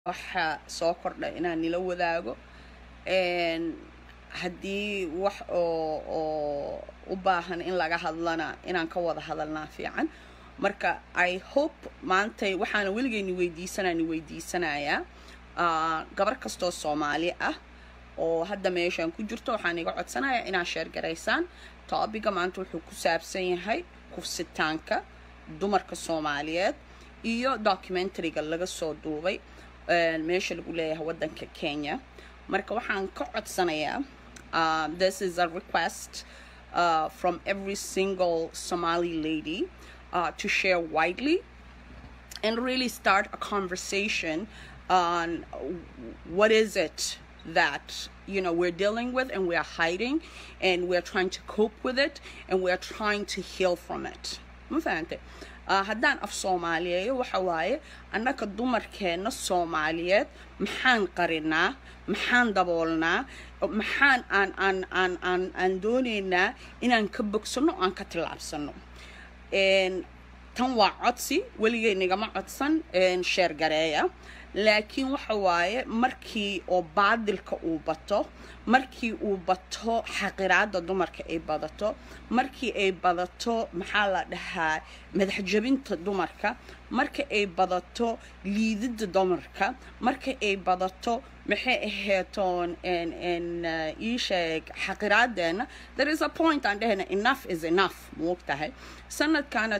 waxa soo kordha inaan nila wadaago haddii wax oo oo u baahan in laga hadlana inaan ka wada hadalnaa fiican marka i hope maantay waxaana weligeyni weydiisanani weydiisanayaa gabar kastoo soomaali ah oo hadda meeshaan ku jirto waxaan iga codsanayaa inaad sheergaraysaan toobiga maanta wuxuu ku saabsan yahay kufsitaanka dumarka soomaaliyeed iyo documentariga laga soo duubay meesha lagu leeyahay waddanka kenya marka waxaan ka codsanayaa uh, this is a request uh, from every single somali lady uh, to share widely and really start a conversation on what is it that you know we're dealing with and we're hiding and we're trying to cope with it and we're trying to heal from it ma fahante haddaan af soomaaliyeeyo waxa waaye annaka dumarkeenna soomaaliyeed maxaan qarinaa maxaan daboolnaa maxaan aan aan aan aan aan doonaynaa inaan ka bogsano aan ka tillaabsano tan waa codsi weligay nigama codsan sheer gareeya laakiin waxa waaye markii oo baadilka uu bato markii uu bato xaqiraada dumarka ay badato markii ay badato maxaa la dhahaa madaxjabinta dumarka marka ay badato liidida dumarka marka ay badato maxay aheetoon ii sheeg xaqiraadeena there is a point aan dhehayna enough is enough moogtahay sanadkana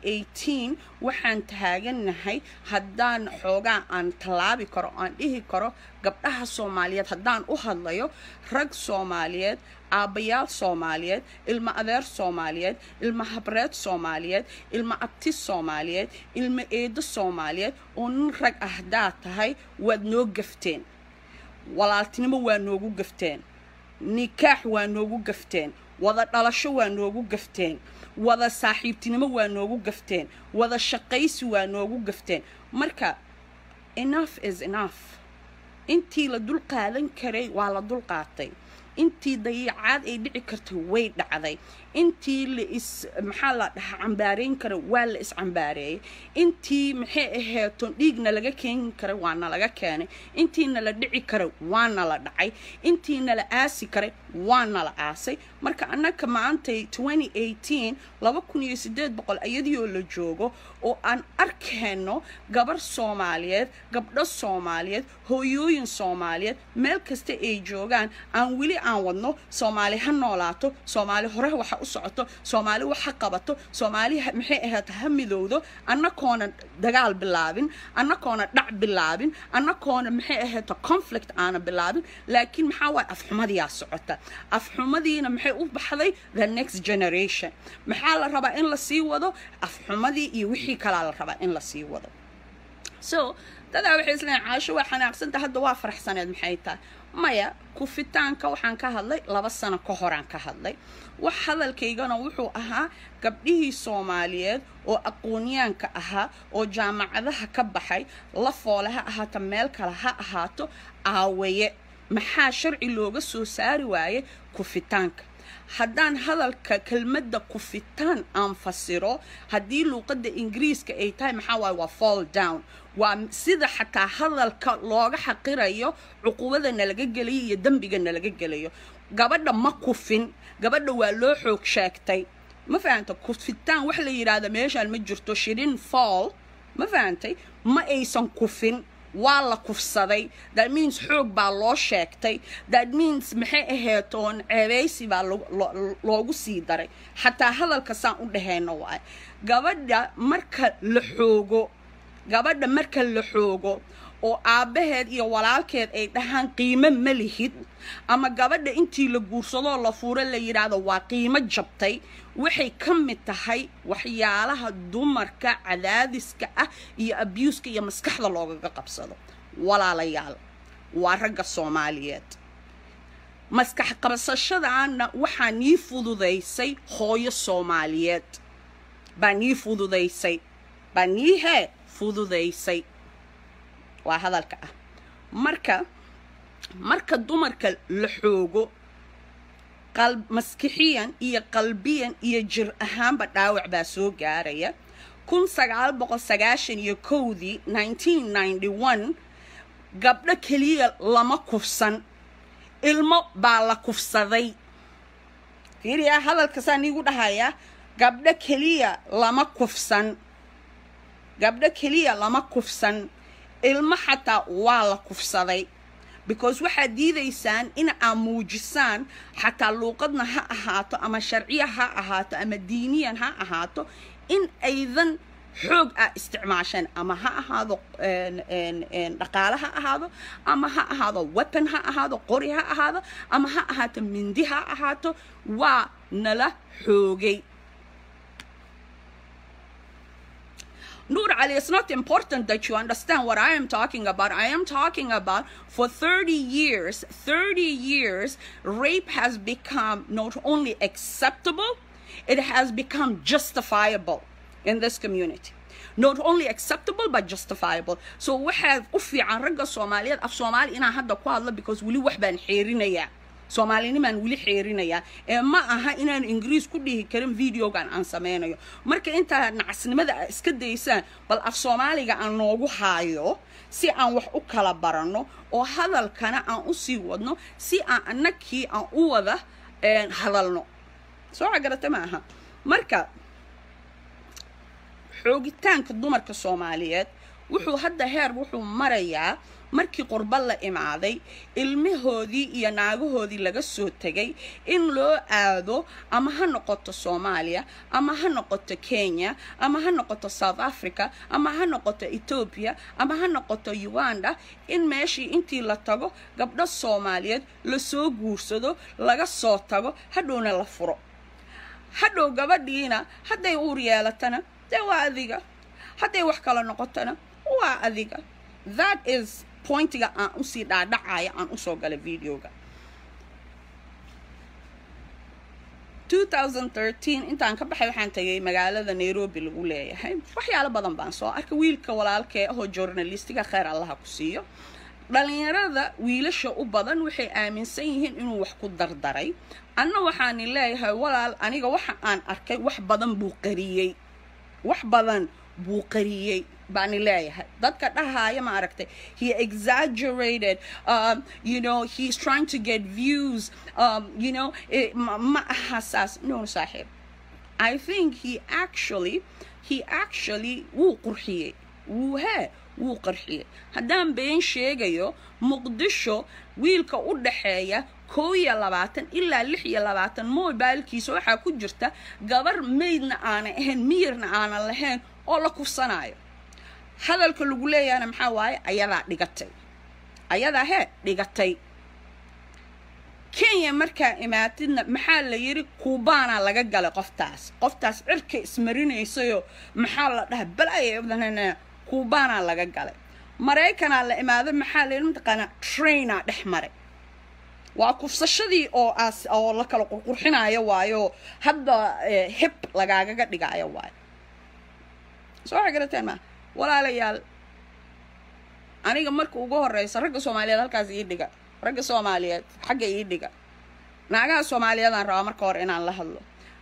2018 waxaan taaganahay haddaan xoogaa aan tallaabi karo aan dhihi karo gabdhaha soomaaliyeed haddaan u hadlayo rag soomaaliyeed aabbayaal soomaaliyeed ilmo adeer soomaaliyeed ilmo habreed soomaaliyeed ilmo abti soomaaliyeed ilmo eedo soomaaliyeed oo nin rag ah haddaad tahay waad noo gafteen walaaltinimo waa noogu gafteen nikaax waa noogu gafteen wada dhalasho waa noogu gafteen wada saaxiibtinimo waa noogu gafteen wada shaqaysi waa noogu gafteen marka enough is enough intii la dul qaadan karay waa la dul qaatay intii dayiicaad ay dhici kartay way dhacday intii la is maxaa la dhahaa cambaarayn kara waa la iscambaareeyay intii maxay aheeton dhiigna laga keeni karay waana laga keenay intiina la dhici karay waana la dhacay intiina la aasi karay waana la aasay marka annaka maantay 2018 laba kun iyo sideed boqol iyadioo la joogo oo aan arkayno gabar soomaaliyeed gabdho soomaaliyeed hooyooyin soomaaliyeed meel kasta ay joogaan aan weli aan wadno soomaali ha noolaato soomaali hore waxa u socoto soomaali wax ha qabato soomaali maxay ahayd ha midowdo annakoona dagaal bilaabin annakoona dhac bilaabin annakoona maxay ahayd conflict aana bilaabin laakiin maxaa waay afxumadiyaa socota afxumadiina maxay u baxday the next generation maxaa la rabaa in la sii wado afxumadii iyo wixii kalaa la rabaa in la sii wado so dadaa waxay isleeyiin caasho waa xanaaqsanta hadda waa faraxsaneed maxay tahay maya kufitaanka waxaan ka hadlay laba sano ka horaan ka hadlay wax hadalkaygana wuxuu ahaa gabdhihii soomaaliyeed oo aqoonyaanka ahaa oo jaamacadaha ka baxay la foole ha ahaato meel kale ha ahaato aawaye maxaa sharci looga soo saari waaye kufitaanka haddaan hadalka kelmadda kufitaan aan fasiro haddii luuqadda ingiriiska ay tahay maxaa waaye waa fall down waa sida xataa hadalka looga xaqirayo cuqubada nalaga gelayo iyo dembiga nalaga gelayo gabadha ma kufin gabadha waa loo xoog sheegtay ma fahanta kufitaan wax la yidhaahda meeshaan ma jirto shirin fall ma fahantay ma aysan kufin waa la kufsaday that means xoog baa loo sheegtay that means maxay aheetoon ceebeysi baa loogu sii daray xataa hadalka saan u dhahayno waay gabadha marka la xoogo gabadha marka la xoogo oo aabbaheed iyo walaalkeed ay dhahaan qiimo ma lihid ama gabadha intii la guursadoo la fuuro la yidhaahdo waa qiimo jabtay waxay ka mid tahay waxyaalaha dumarka cadaadiska ah iyo abuuska iyo maskaxda loogaga qabsado walaalayaal waa ragga soomaaliyeed maskax qabsashadaana waxaa nii fududaysay hooyo soomaaliyeed baa nii fududaysay baa nii hee fududaysay waa hadalka ah marka marka dumarka la xoogo maskixiyan iyo qalbiyan iyo jir ahaanba dhaawac baa soo gaaraya kun sagaal boqol sagaashan iyo kowdii nineteen ninety one gabdho keliya lama kufsan ilmo baa la kufsaday fiiriya hadalkasaan iigu dhahayaa gabdho keliya lama kufsan gabdho keliya lama kufsan ilmo xataa waa la kufsaday because waxaad diidaysaan in aad muujisaan xataa luuqadna ha ahaato ama sharciya ha ahaato ama diiniyan ha ahaato in aydan xoog ah isticmaasheen ama ha ahaado dhaqaale ha ahaado ama ha ahaado weapon ha ahaado qori ha ahaado ama ha ahaato mindi ha ahaato waa nala xoogay Nur Ali, it's not important that you understand what I am talking about. I am talking about for 30 years, 30 years, rape has become not only acceptable, it has become justifiable in this community. Not only acceptable but justifiable. So we have ufi عن رجع Somaliyeed af Soomaali inaan hadda ku hadlo because weli wax baan xeerinayaa soomaalinimaan weli xeerinayaa ee ma aha inaan ingiriis ku dhihi karin videogan aan sameynayo marka intaa nacasnimada a iska daysaan bal af soomaaliga aan noogu haayo si aan wax u kala baranno oo hadalkana aan usii wadno si aan annakii aan u wada hadalno soo cagarata ma aha marka xoogitaanka dumarka soomaaliyeed wuxuu hadda heer wuxuu marayaa markii qurba la imaaday ilmahoodii iyo naagahoodii laga soo tegay in loo aado ama ha noqoto soomaaliya ama ha noqoto kenya ama ha noqoto south africa ama ha noqoto ethoobia ama ha noqoto uganda in meeshii intii la tago gabdho soomaaliyeed lasoo guursado laga soo tago hadhowna la furo hadhow gabadhiina hadday uur yeelatana dee waa adiga hadday wax kala noqotona waa adiga that is pointiga aan usii dhaadhacaya aan usoo galay videoga 2013 intaan ka baxay waxaan tagay magaalada nairobi lagu leeyahay waxyaalo badan baan soo arkay wiilka walaalkee ahoo journalistiga kheyr allaha ku siiyo dhalinyarada wiilasha u badan waxay aaminsan yihiin inuu wax ku dardaray anna waxaani leeyahay walaal aniga waxa aan arkay wax badan buu qariyey wax badan buu qariyey baani leeyahay dadka dhahaaya ma aragtay he exaggerated um, you know he's trying to get views um, you know ma aha saas no saaxiib i think he actually he actually wuu qurxiyey wuu hee wuu qarxiyey haddaan been sheegayo muqdisho wiilka u dhaxeeya koo iyo labaatan ilaa lix iyo labaatan mobilkiisa waxaa ku jirta gabar maydna aanay ahayn miyirna aanan lahayn oo la kufsanayo hadalka lagu leeyahana maxaa waaye ayadaa dhigatay ayadaa hee dhigatay kenya markaa imaatidna maxaa la yidhi kuubaanaa laga galay qoftaas qoftaas cirka ismarinaysayoo maxaa la dhaha balaya kuubaanaa laga galay maraykanaa la imaaday maxaa la yidhi mataqaanaa trainaa dhex maray waa kufsashadii oo aas oo la kala qurqurxinayo waayo hadda hib lagaagaga dhigaayo waayo soo waxa garateen maa walaalayaal aniga marka ugu horeysa ragga soomaaliyeed halkaas ii dhiga ragga soomaaliyeed xagga ii dhiga naagaha soomaaliyeedaan rabaa marka hore inaan la hadlo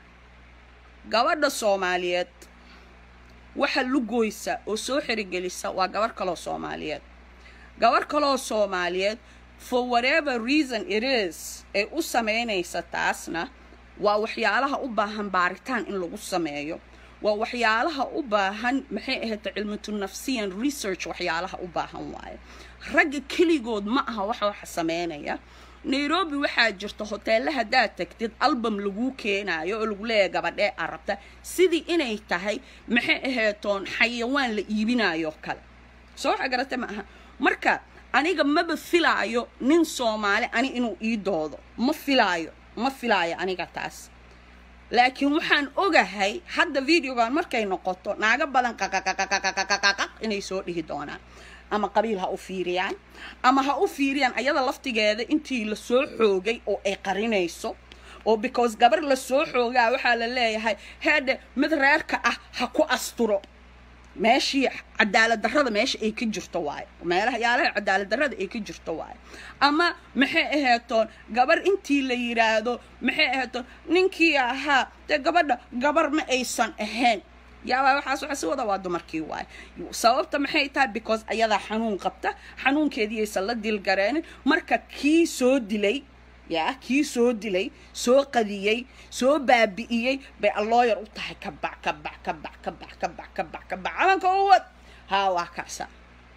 gabadha soomaaliyeed waxa lugoysa oo soo xerigelisa waa gabar kaloo soomaaliyeed gabar kaloo soomaaliyeed for whatever reason it is ee u sameynaysa taasna waa waxyaalaha u baahan baaritaan in lagu sameeyo waa waxyaalaha u baahan maxay ahayta cilmatu nafsiyan research waxyaalaha u baahan waaye ragga keligood ma aha waxa waxa sameynaya nairobi waxaa jirta hoteella haddaad tagtid album laguu keenaayo oo lagu leeyahay gabadhee arabta sidii inay tahay maxay ahaytoon xayawaan la iibinayo kale soo waxa garata ma aha marka aniga maba filaayo nin soomaali ani inuu ii doodo ma filaayo ma filaayo aniga taas laakiin waxaan ogahay hadda videogan markay noqoto naago badan qaqaqaqaqaqaqaq inay soo dhihi doonaan ama qabiil ha u fiiriyaan ama ha u fiiriyaan ayada laftigeeda intii la soo xoogay oo ay qarinayso oo because gabar la soo xoogaa waxaa la leeyahay heedhe mid reerka ah ha ku asturo meeshii cadaalad darrada meesha ay ka jirto waayo meelaha yaalaha cadaalad darrada ay ka jirto waayo ama maxay aheetoon gabar intii la yidhaahdo maxay aheetoon ninkii ahaa dee gabadha gabar ma aysan ahayn yaabaa waxaas waxa si wada waa dumarkii waay sababta maxay tahay because ayadaa xanuun qabta xanuunkeediiyaysan la dilgareenin marka kii soo dilay yaa kii soo dilay soo qadiyey soo baabi'iyey bay allooyar u tahay ka bac ka bac ka bac ka bac ka bac ka bac ka bac calanka u wad haa waa kacsa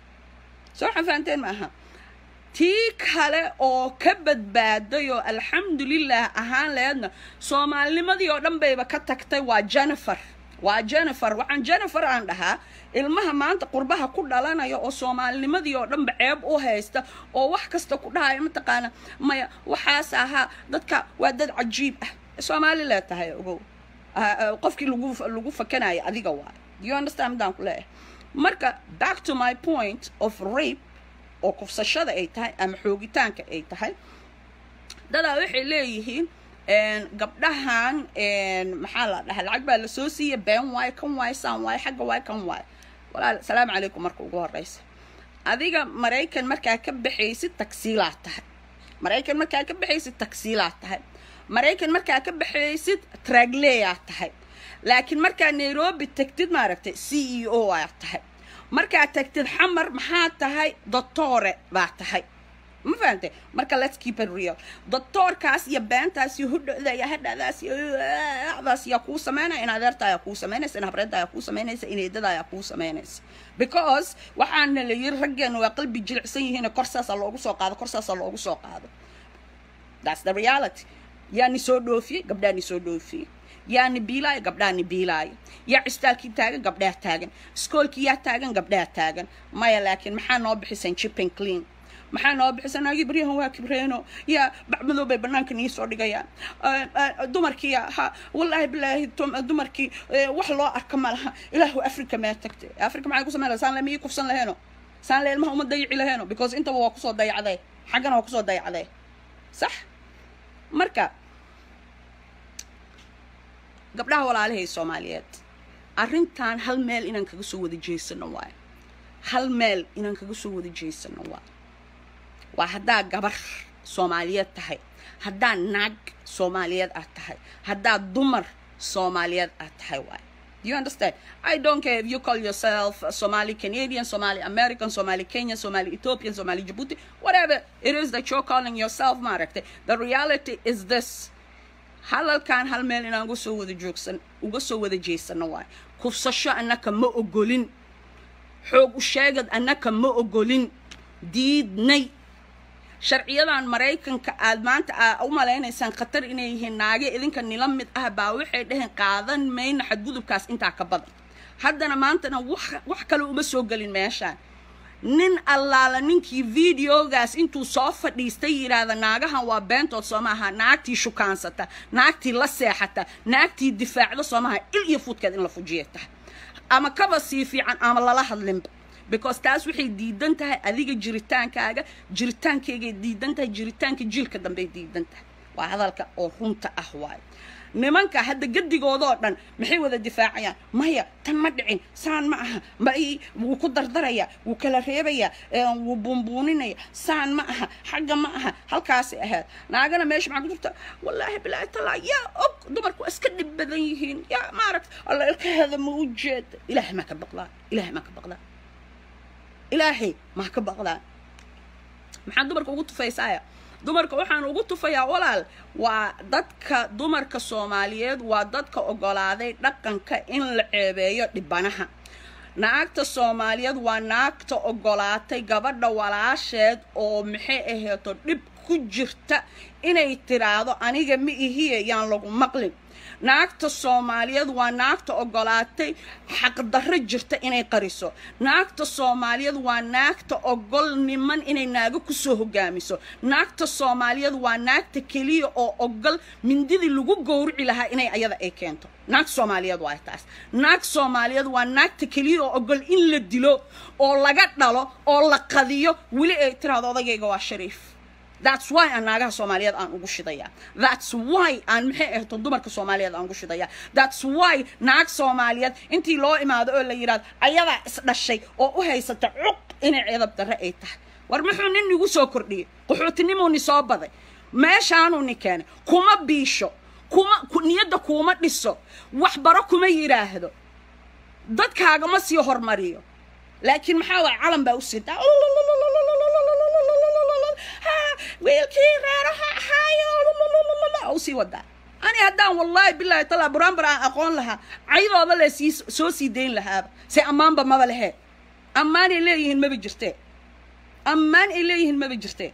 soo waxaan fahanteen maaha tii kale oo ka badbaaday oo alxamdulilah ahaan leedna soomaalinimadii oo dhan bayba ka tagtay waa jennifer waa jennifer waxaan jennifer aan dhahaa ilmaha maanta qurbaha ku dhalanaya oo soomaalinimadii oo dhanba ceeb u haysta oo wax kasta ku dhahaya mataqaana maya waxaas ahaa dadka waa dad cajiib ah soomaali lee tahay ogow qofkii lagu lagu fakanaya adiga waay you understand midaan ku leeyahay marka back to my point of rape oo kufsashada ay tahay ama xoogitaanka ay tahay dadaa waxay leeyihiin gabdhahan maxaa la dhahaa lacag baa lasoo siiya been waayo kan waayo saan waayo xagga waayo kan waayo walaal salaamu calaykum marka ugu horeysa adiga maraykan markaa ka baxaysid tagsiilaa tahay maraykan markaa ka baxaysid tagsiilaa tahay maraykan markaa ka baxaysid tragleyaa tahay laakiin markaa nairobi tagtid maaragtay c e o aa tahay markaa tagtid xamar maxaa tahay doctore baa tahay ma fahantay marka let's keep it real doctoorkaas iyo beentaas iyo hudhocda iyo hadhadaas iyo daas yaa kuu sameynaya in adeerta ayaa kuu samaynaysa in habreedda ayaa kuu samaynaysa in eedada ayaa kuu samaynaysa because waxaana la yiri raggeena waa qalbi jilicsan yihiin kor saasaa loogu soo qaado kor saasaa loogu soo qaado that's the reality yaani soo dhoofiyey gabdhaani soo dhoofiyey yaani biilaayo gabdhaani biilaayo yaa cistaalkii taagan gabdhaha taagan iskoolkii yaa taagan gabdhaha taagan maya laakiin maxaa noo bixisan chipping clean maxaa noo bixisan naagii baryahan waa kibreeno yaa bacmadow bay banaanka nii soo dhigayaan dumarkii ha wallaahi bilaahi dumarkii wax loo arka ma laha ilaahu africa mee tagtay africa maxay ku samayn laha saan le miyii kufsan laheeno saan le ilmaha uma dayici laheeno because intaba waa kusoo dayacday xaggana waa kusoo dayacday sax marka gabdhaha walaalahay soomaaliyeed arrintan hal meel inaan kaga soo wada jeesano waayo hal meel inaan kaga soo wada jeesano waayo waa haddaa gabar soomaaliyeed tahay haddaa naag soomaaliyeed aad tahay haddaa dumar soomaaliyeed aad tahay waayo Do you understand? I don't care if you call yourself Somali Canadian, Somali American, Somali Kenyan, Somali Ethiopian, Somali Djibouti, whatever it is that you're calling yourself, Marakte. The reality is this. halalkan hal meel inaan uga soo wada joogsan uga soo wada jeesano waay kufsasho annaka ma ogolin xoog u sheegad annaka ma ogolin diidnay sharciyadan maraykanka aad maanta aa u malaynaysaan khatar inay yihiin naage idinka nila mid ah baa waxay dhaheen qaadan mayna xadgudubkaas intaa ka badan haddana maantana wax wax kale uma soo gelin meeshaan nin allaala ninkii videogaas intuu soo fadhiistay yidhaahda naagahan waa beentood soo maaha naagtii shukaansata naagtii la seexata naagtii difaacda soo maaha il iyo fuudkeed in la fujiya tahay ama kaba sii fiican ama lala hadlinba because taas waxay diidan tahay adiga jiritaankaaga jiritaankaygaay diidan tahay jiritaanka jiilka dambey diidan tahay waa hadalka oo runta ah waayo nimanka hadda gadigoodoo dhan maxay wada difaacayaan maya tan ma dhicin saan ma aha ma wuu ku dardaraya wuu kala reebaya wuu buunbuuninaya saan ma aha xagga ma aha halkaasay ahayd naagana meesha maxaa ku jirta wallaahi bilaahi talaa yaa og dumarku waa iska dhib badan yihiin yaa maaragta alla ilkaheeda ma u jeeda ilaahay maa ka baqdaa ilaahay maa ka baqdaa ilaahay maa ka baqdaa maxaa dumarka ugu tufaysaaya dumarka waxaan ugu tufayaa walaal waa dadka dumarka soomaaliyeed waa dadka ogolaaday dhaqanka in la ceebeeyo dhibanaha naagta soomaaliyeed waa naagta ogolaatay gabadha walaasheed oo maxay aheeto dhib ku jirta inay tiraahdo aniga ma ihiye yaan lagu maqlin naagta soomaaliyeed waa naagta ogolaatay xaqdarro jirta inay qariso naagta soomaaliyeed waa naagta ogol niman inay naago kusoo hogaamiso naagta soomaaliyeed waa naagta keliya oo ogol mindidii lagu gowrici lahaa inay ayada ay keento naag soomaaliyeed waa taas naag soomaaliyeed waa naagta keliya oo ogol in la dilo oo laga dhalo oo la qadiyo weli ay tiraahdo odagayga waa shariif that's why aan naagaha soomaaliyeed aan ugu shidayaa that's why aan maxay ahto dumarka soomaaliyeed aan ugu shidayaa that's why naag soomaaliyeed intii loo imaado oo la yidhahdo ayadaa isdhashay oo u haysata cuq inay ceedab darre ay tahay war muxuu nin igu soo kordhiyey qaxootinimuu ni soo baday meeshaanuu ni keenay kuma biisho kuma niyadda kuuma dhiso waxbaro kuma yidhaahdo dadkaagama sii hormariyo laakiin maxaa waay calan baa u sidaa wiilkii reeraha ahaayo u sii wadaa ani haddaan wallaahi bilaahi talaa buraanbar aan aqoon lahaa caydooda le sii soo sii dayn lahaaba se ammaanba maba lehe ammaan ay leeyihiin maba jirtee ammaan ay leeyihiin maba jirtee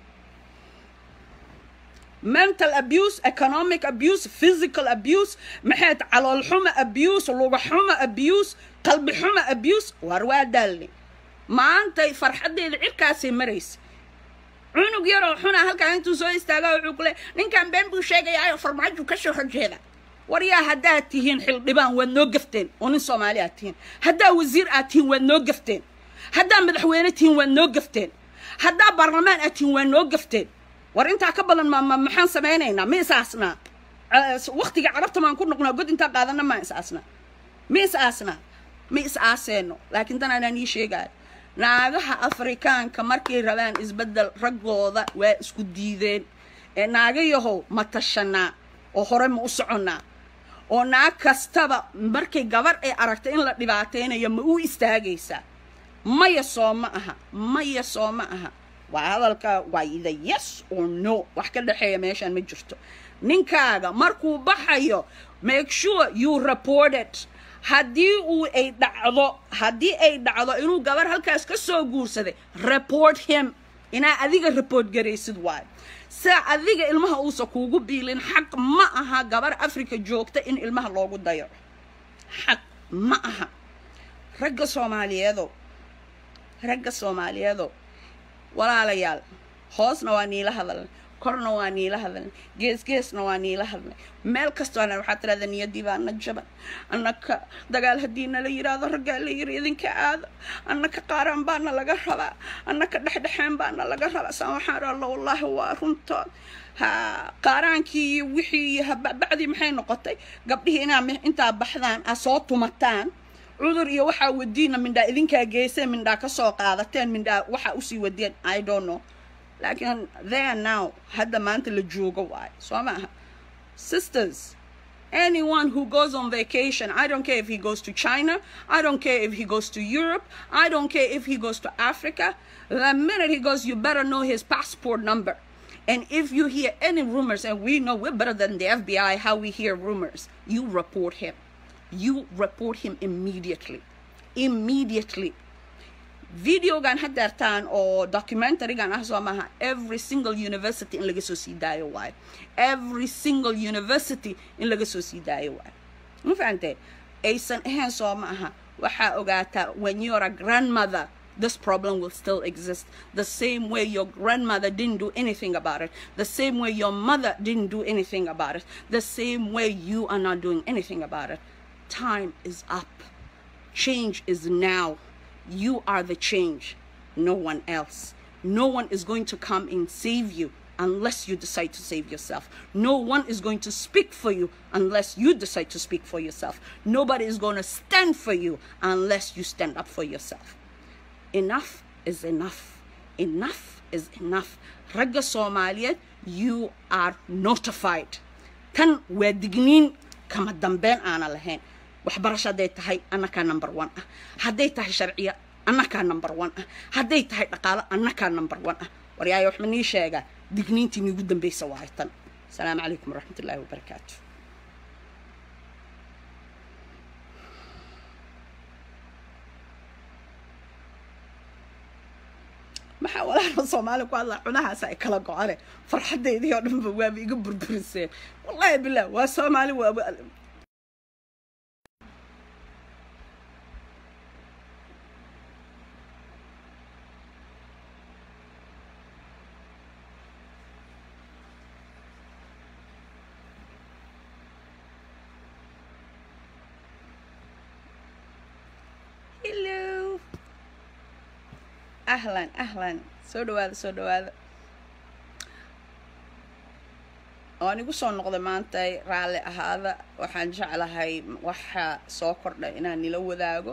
mental abuse economic abuse physical abuse maxayd calool xuma abuse luga xuma abuse qalbi xuma abuse waar waa daalni maantay farxaddeeda cirkaasay maraysa cunug yaroo xuna halkaa intuu soo istaaga wuxuu ku le ninkan been buu sheegayaayo farmaaju ka soo horjeeda war yaa haddaad tihiin xildhibaan waad noo gafteen oo nin soomaali aad tihiin haddaa wasiir aad tihiin waad noo gafteen haddaa madaxweyne tihiin waad noo gafteen haddaa baarlamaan aad tihiin waad noo gafteen war intaa ka badan ma maxaan samaynaynaa ma is aasnaa waktiga carabta maan ku noqnaa god intaa qaadana maa is aasnaa ma is aasnaa ma is aaseeno laakiin tan anaan ii sheegaayo naagaha afrikaanka markay rabaan isbeddel raggooda waa isku diideen ee naagayahow ma tashanaa oo hore ma u soconnaa oo naag kastaba markay gabar ay aragta in la dhibaataynayo ma u istaagaysaa maya soo ma aha maya soo ma aha waa hadalka waa ida yes or no wax ka dhexeeya meeshaan ma jirto ninkaaga markuu baxayo make sure you reported haddii uu ay dhacdo haddii ay dhacdo inuu gabar halkaas ka soo guursaday report him inaa adiga report garaysid waayo saa adiga ilmaha uusa kuugu biilin xaq ma aha gabar africa joogta in ilmaha loogu dayaco xaq ma aha ragga soomaaliyeedow ragga soomaaliyeedow walaalayaal hoosna waa niila hadalnay korna waa niila hadalnay geesgeesna waa niila hadlay meel kastoona waxaa tirahda niyadii baana jaban annaka dagaal haddii nala yidhaahdo raggaa la yiri idinka aado annaka qaaraan baana laga rabaa annaka dhexdhexeen baana laga rabaa saan waxaan alla wallaahi waa runtood ha qaaraankii iyo wixii iyo habacdii maxay noqotay gabdhihii inaa intaa baxdaan aa soo tumataan cudur iyo waxaa wadiina mindhaa idinkaa geyseen mindhaa ka soo qaadateen mindhaa waxaa usii wadeen i don't know laakiin there now hadda maanta la joogo waayo soo maaha sisters anyone who goes on vacation i don't care if he goes to china i don't care if he goes to europe i don't care if he goes to africa the minute he goes you better know his passport number and if you hear any rumors and we know we're better than the fbi how we hear rumors you report him you report him immediately immediately videogan hadeertaan oo documentarygan ah soo maaha every single university in laga soo sii daayo waayo every single university in laga soo sii daayo waayo ma fahamtee aysan ahayn soo ma aha waxaa ogaataa when you're a grandmother this problem will still exist the same way your grandmother didn't do anything about it the same way your mother didn't do anything about it the same way you are not doing anything about it time is up change is now you are the change no one else no one is going to come and save you unless you decide to save yourself no one is going to speak for you unless you decide to speak for yourself nobody is going to stand for you unless you stand up for yourself enough is enough enough is enough ragga soomaaliyeed you are notified tan waa digniin kama dambeyn aana lahayn waxbarasho hadday tahay annakaa number one ah hadday tahay sharciya annakaa number one ah hadday tahay dhaqaalo annakaa number one ah waryaaya waxma nii sheegaa digniintii niigu dambaysa waayo tan asalaamu calaykum waraxmat ullaahi wabarakaatu maxaa walaala soomaali ku hadlaa cunahaas ay kala go-ane farxaddeydii oo dhanba waaba iga burburiseen wallaahi bilah waa soomaali waaba hello ahlan ahlan soo dhawaada soo dhawaada waan igu soo noqday maanta raalli ahaada waxaan jeclahay waxa soo kordhay inaan nila wadaago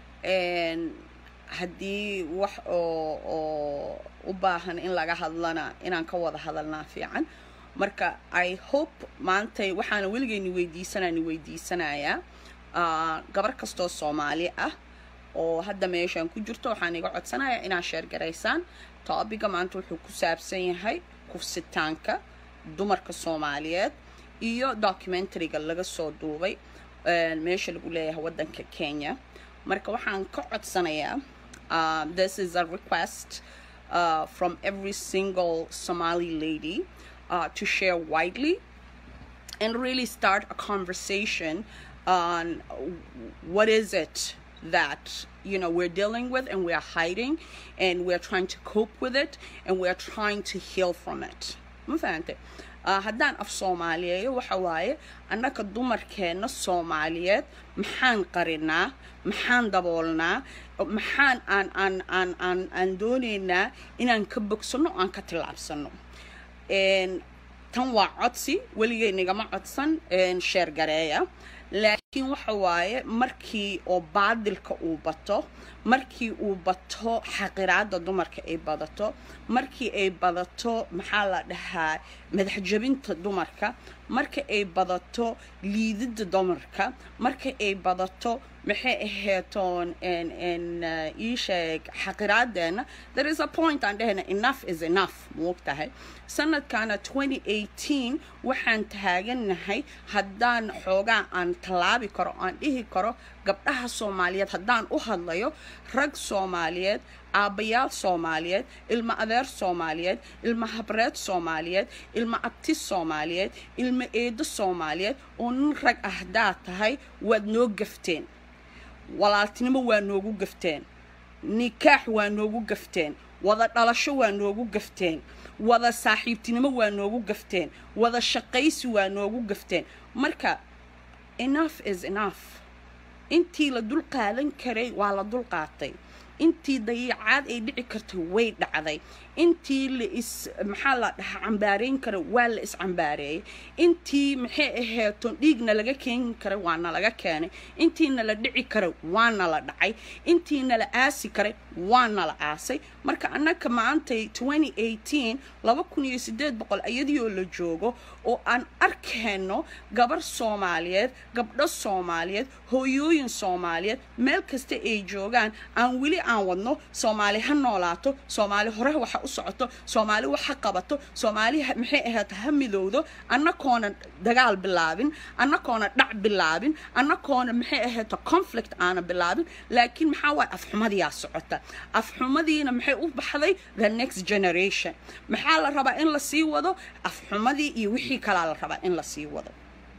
haddii wax oo oo u baahan in laga hadlana inaan ka wada hadalnaa fiican marka i hope maantay waxaana weligeyni weydiisanani weydiisanayaa gabar kastoo soomaali ah oo hadda meeshaan ku jirto waxaan iga codsanayaa inaad sheergaraysaan toobiga maanta wuxuu ku saabsan yahay kufsitaanka dumarka soomaaliyeed iyo documentariga laga soo duubay meesha lagu leeyahay waddanka kenya marka waxaan ka codsanayaa this is a request uh, from every single somali lady uh, to share widely and really start a conversation on what is it that you know we're dealing with and we're hiding and we're trying to cope with it and we're trying to heal from it ma fahante haddaan af soomaaliyeeyo waxa waaye annaka dumarkeenna soomaaliyeed maxaan qarinaa maxaan daboolnaa maxaan aan aan aan aan aan doonaynaa inaan ka bogsano aan ka tillaabsano tan waa codsi weligay nigama codsan sheer gareeya laakiin waxa waaye markii oo baadilka uu bato markii uu bato xaqiraada dumarka ay badato markii ay badato maxaa la dhahaa madaxjabinta dumarka marka ay badato liidida dumarka marka ay badato maxay aheetoon ii sheeg xaqiraadeena there is a point aan dhehayna enough is enough moogtahay sanadkana 2018 waxaan taaganahay haddaan xoogaa aan tallaabi karo aan dhihi karo gabdhaha soomaaliyeed haddaan u hadlayo rag soomaaliyeed aabbayaal soomaaliyeed ilmo adeer soomaaliyeed ilmo habreed soomaaliyeed ilmo abti soomaaliyeed ilmo eedo soomaaliyeed oo nin rag ah haddaad tahay waad noo gafteen walaaltinimo waa noogu gafteen nikaax waa noogu gafteen wada dhalasho waa noogu gafteen wada saaxiibtinimo waa noogu gafteen wada shaqaysi waa noogu gafteen marka enough is enough intii la dul qaadan karay waa la dul qaatay intii dayiicaad ay dhici kartay way dhacday intii la is maxaa la dhahaa cambaarayn kara waa la iscambaareeyay intii maxay aheeton dhiigna laga keeni karay waana laga keenay intiina la dhici karay waana la dhacay intiina la aasi karay waana la aasay marka annaka maantay 2018 laba kun iyo sideed boqol iyadioo la joogo oo aan arkayno gabar soomaaliyeed gabdho soomaaliyeed hooyooyin soomaaliyeed meel kasta ay joogaan aan weli aan wadno soomaali ha noolaato soomaali hore waxa u socoto soomaali wax ha qabato soomaali maxay ahayd ha midowdo annakoona dagaal bilaabin annakoona dhac bilaabin annakoona maxay ahayd conflict aana bilaabin laakiin maxaa waay afxumadiyaa socota afxumadiina maxay u baxday the next generation maxaa la rabaa in la sii wado afxumadii iyo wixii kalaa la rabaa in la sii wado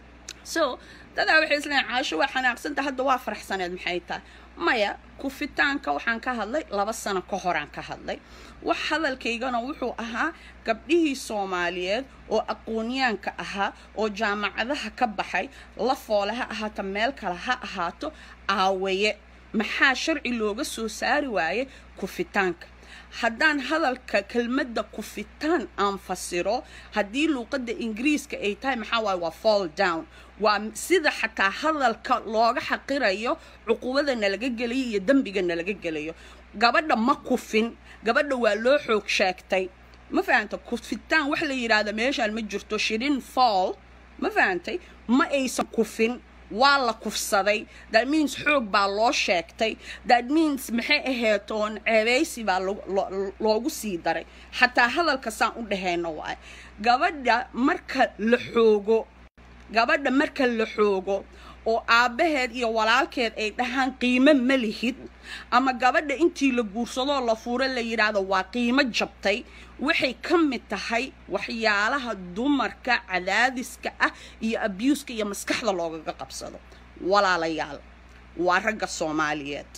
so dadaa waxay isleeyiin caasho waa xanaaqsanta hadda waa faraxsaneed maxay tahay maya kufitaanka waxaan ka hadlay laba sano ka horaan ka hadlay wax hadalkaygana wuxuu ahaa gabdhihii soomaaliyeed oo aqoonyaanka ahaa oo jaamacadaha ka baxay la foole ha ahaato meel kale ha ahaato aawaye maxaa sharci looga soo saari waaye kufitaanka haddaan hadalka kelmadda kufitaan aan fasiro haddii luuqadda ingiriiska ay tahay maxaa waaye waa fall down waa sida xataa hadalka looga xaqirayo cuqubada nalaga gelayo iyo dembiga nalaga gelayo gabadha ma kufin gabadha waa loo xoog sheegtay ma fahanta kufitaan wax la yidhaahda meeshaan ma jirto shirin fall ma fahantay ma aysan kufin waa la kufsaday that means xoog baa loo sheegtay that means maxay aheetoon ceebeysi baa loogu sii daray xataa hadalka saan u dhahayno waay gabadha marka la xoogo gabadha marka la xoogo oo aabbaheed iyo walaalkeed ay dhahaan qiimo ma lihid ama gabadha intii la guursadoo la fuuro la yidhaahdo waa qiimo jabtay waxay ka mid tahay waxyaalaha dumarka cadaadiska ah iyo abuuska iyo maskaxda loogaga qabsado walaalayaal waa ragga soomaaliyeed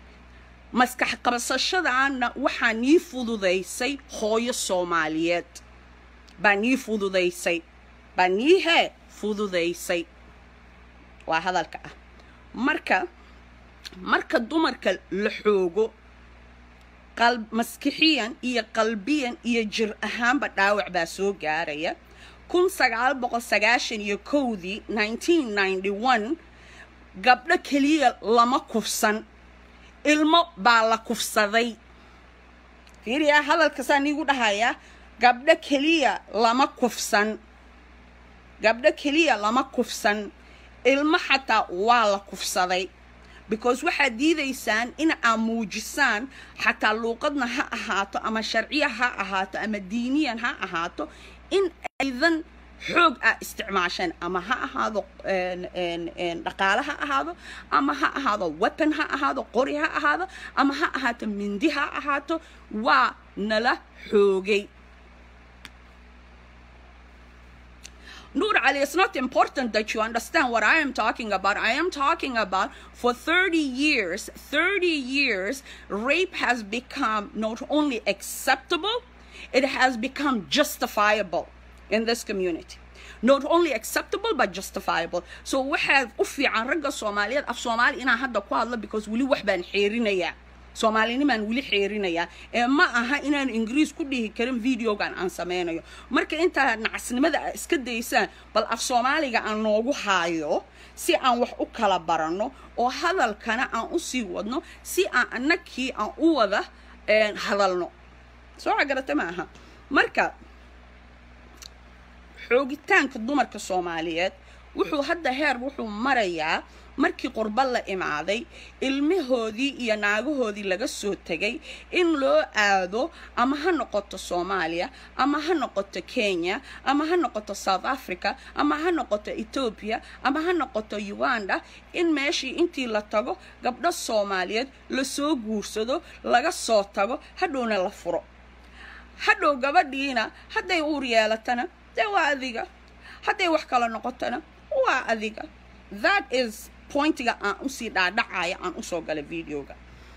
maskax qabsashadaana waxaa nii fududaysay hooyo soomaaliyeed baa nii fududaysay baa nii hee fududaysay waa hadalka ah marka marka dumarka la xoogo maskixiyan iyo qalbiyan iyo jir ahaanba dhaawac baa soo gaaraya kun sagaal boqol sagaashan iyo kowdii nineteen ninety one gabdho keliya lama kufsan ilmo baa la kufsaday fiiriya hadalkasaa niigu dhahayaa gabdho keliya lama kufsan gabdho keliya lama kufsan ilmo xataa waa la kufsaday because waxaad diidaysaan in aad muujisaan xataa luuqadna ha ahaato ama sharciya ha ahaato ama diiniyan ha ahaato in aydan xoog ah isticmaasheen ama ha ahaado dhaqaale ha ahaado ama ha ahaado weapon ha ahaado qori ha ahaado ama ha ahaato mindi ha ahaato waa nala xoogay Nur Ali, it's not important that you understand what I am talking about. I am talking about for 30 years, 30 years, rape has become not only acceptable, it has become justifiable in this community. Not only acceptable, but justifiable. So waxaad u fiican ragga Soomaaliyeed af Soomaali inaan hadda ku hadlo because weli wax baan xeerinayaa. soomaalinimaan weli xeerinayaa ee ma aha inaan ingiriis ku dhihi karin videogan aan sameynayo marka intaa nacasnimada a iska daysaan bal af soomaaliga aan noogu haayo si aan wax u kala baranno oo hadalkana aan u sii wadno si aan annagkii aan u wada hadalno soo cagarata ma aha marka xoogitaanka dumarka soomaaliyeed wuxuu hadda heer wuxuu marayaa markii qurba la imaaday ilmahoodii iyo naagahoodii laga soo tegay in loo aado ama ha noqoto soomaaliya ama ha noqoto kenya ama ha noqoto south africa ama ha noqoto ethoobia ama ha noqoto uganda in meeshii intii la tago gabdho soomaaliyeed lasoo guursado laga soo tago hadhowna la furo hadhow gabadhiina hadday uur yeelatana dee waa adiga hadday wax kala noqotona waa adiga that is pointiga aan usii dhaadhacaya aan usoo galay videoga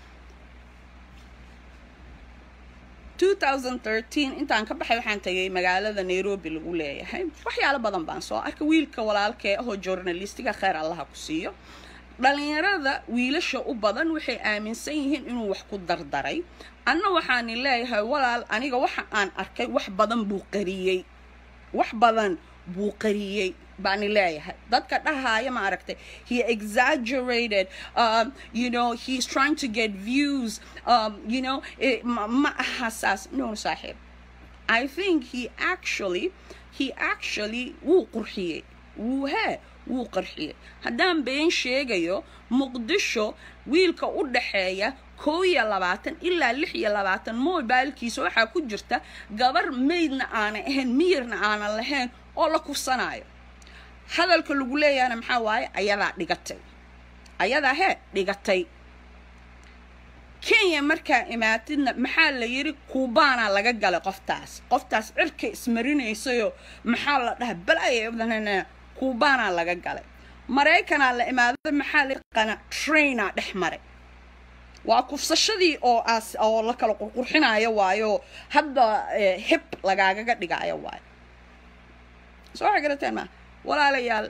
2013 intaan ka baxay waxaan tagay magaalada nairobi lagu leeyahay waxyaalo badan baan soo arkay wiilka walaalkee ahoo journalistiga kheyr allaha ku siiyo dhalinyarada wiilasha u badan waxay aaminsan yihiin inuu wax ku dardaray anna waxaani leeyahay walaal aniga waxa aan arkay wax badan buu qariyey wax badan buu qariyey baani leeyahay dadka dhahaya ma aragtay he exaggerated um, you know he's trying to get views um, you know ma aha saas no saaxiib i think he actually he actually wuu qurxiyey wuu hee wuu qarxiyey haddaan been sheegayo muqdisho wiilka u dhaxeeya koo iyo labaatan ilaa lix iyo labaatan mobilkiisa waxaa ku jirta gabar maydna aanay ahayn miyirna aanan lahayn oo la kufsanaayo hadalka lagu leeyahana maxaa waaye ayadaa dhigatay ayadaa hee dhigatay kenya markaa imaatidna maxaa la yidhi kuubaanaa laga galay qoftaas qoftaas cirka ismarinaysayoo maxaa la dhaha balaya kuubaanaa laga galay maraykanaa la imaaday maxaa la qana trainaa dhex maray waa kufsashadii oo aas oo la kala qurqurxinayo waayo hadda hib lagaagaga dhigaayo waayo soo waxa garateen maa walaalayaal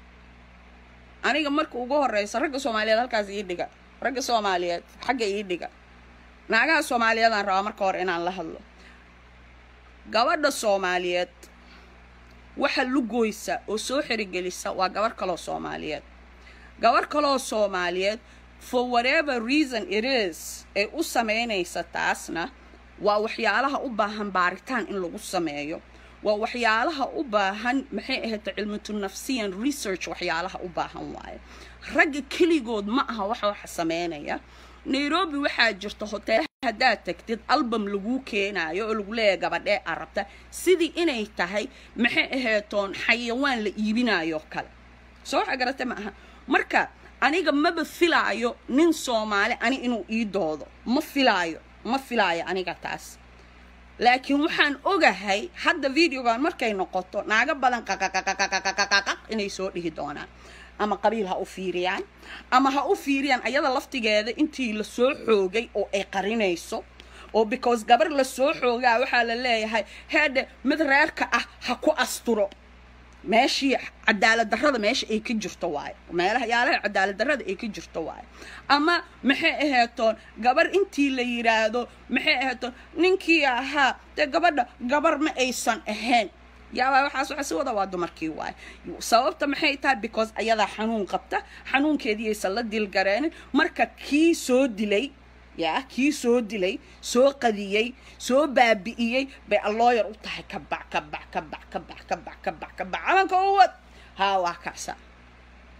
aniga marka ugu horeysa ragga soomaaliyeed halkaas ii dhiga ragga soomaaliyeed xagga ii dhiga naagaha soomaaliyeedaan rabaa marka hore inaan la hadlo gabadha soomaaliyeed waxa lugoysa oo soo xerigelisa waa gabarh kaloo soomaaliyeed gabarh kaloo soomaaliyeed for whatever reason it is ee u sameynaysa taasna waa waxyaalaha u baahan baaritaan in lagu sameeyo waa waxyaalaha u baahan maxay ahayd cilmatu nafsiyan research waxyaalaha u baahan waaye ragga keligood ma aha waxa waxa sameynaya nairobi waxaa jirta hoteelaha haddaad tagtid album laguu keenaayo oo lagu leeyahay gabadhee arabta sidii inay tahay maxay aheetoon xayawaan la iibinayo kale soo waxa garata ma aha marka aniga maba filaayo nin soomaali ani inuu ii doodo ma filaayo ma filaayo aniga taas laakiin waxaan ogahay hadda videogan markay noqoto naago badan qaqaqaqaqaqaqaqaq inay soo dhihi doonaan ama qabiil ha u fiiriyaan ama ha u fiiriyaan ayada laftigeeda intii la soo xoogay oo ay qarinayso oo because gabar la soo xoogaa waxaa la leeyahay heedhe mid reerka ah ha ku asturo meeshii cadaalad darrada meesha ay ka jirto waayo meelaha yaalaha cadaalad darrada ay ka jirto waayo ama maxay aheetoon gabar intii la yidhaahdo maxay aheetoon ninkii ahaa dee gabadha gabar ma aysan ahayn yaabaa waxaas waxa si wada waa dumarkii waayo sababta maxay tahay because ayadaa xanuun qabta xanuunkeedii aysan la dilgareenin marka kii soo dilay yaa kii soo dilay soo qadiyey soo baabi'iyey bay allooyar u tahay ka bac ka bac ka bac ka bac ka bac ka bac ka bac calanka u wad haa waa kacsa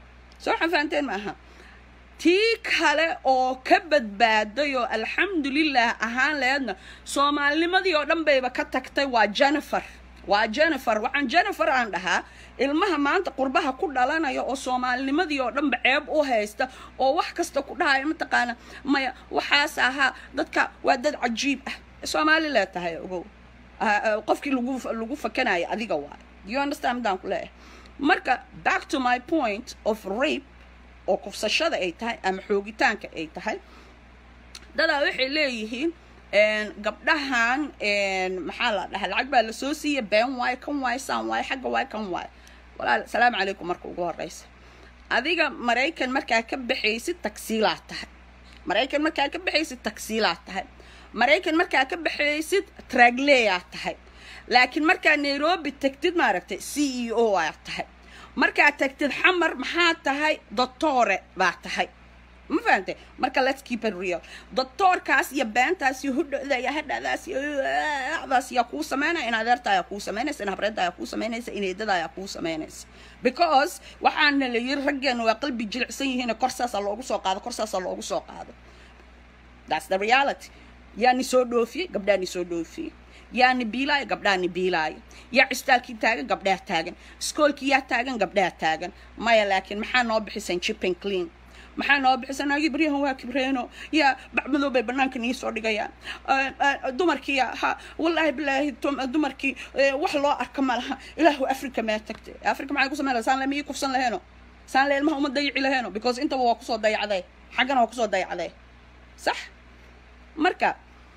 soo waxaan fahanteen maaha tii kale oo ka badbaaday oo alxamdulilah ahaan leedna soomaalinimadii oo dhan bayba ka tagtay waa jennifer waa jennifer waxaan jennifer aan dhahaa ilmaha maanta qurbaha ku dhalanaya oo soomaalinimadii oo dhanba ceeb u haysta oo wax kasta ku dhahaya mataqaana maya waxaas ahaa dadka waa dad cajiib ah soomaali lee tahay ogow qofkii lagu lagu fakanaya adiga waay you understand midaan ku leeyahay marka back to my point of rape oo kufsashada ay tahay ama xoogitaanka ay tahay dadaa waxay leeyihiin gabdhahan maxaa la dhahaa lacag baa lasoo siiya been waay kan waay saan waay xagga waay kan waay walaal salaamu calaykum marka ugu horeysa adiga maraykan markaa ka baxaysid tagsiilaad tahay maraykan markaa ka baxaysid tagsiilaad tahay maraykan markaa ka baxaysid tragleyaad tahay laakiin markaa nairobi tagtid maaragtay c e o aad tahay markaa tagtid xamar maxaa tahay doctore baa tahay ma fahantay marka let's keep it real doctoorkaas iyo beentaas iyo hudhda iyo hadhadaas iyo daas yaa kuu sameynaya in adeerta ayaa kuu samaynaysa in habreedda ayaa kuu samaynaysa in eedada ayaa kuu samaynaysa because waxaana la yiri raggeena waa qalbi jilicsan yihiin kor saasaa loogu soo qaado kor saasaa loogu soo qaado that's the reality yaani soo dhoofiyey gabdhaani soo dhoofiyey yaani biilaayo gabdhaani biilaayo yaa cistaalkii taagan gabdhaa taagan iskoolkii yaa taagan gabdhaa taagan maya laakiin maxaa noo bixisan chipping clean maxaa noo bixisan agi baryahan waa kibreeno yaa bacmadow bay banaanka nii soo dhigayaan dumarkii ha wallaahi bilaahi dumarkii wax loo arka ma laha ilaahu africa maa tagtay africa maxay ku sameyn laha saan le miyii kufsan laheeno saan le ilmaha uma dayici laheeno because intaba waa kusoo dayacday xaggana waa kusoo dayacday sax marka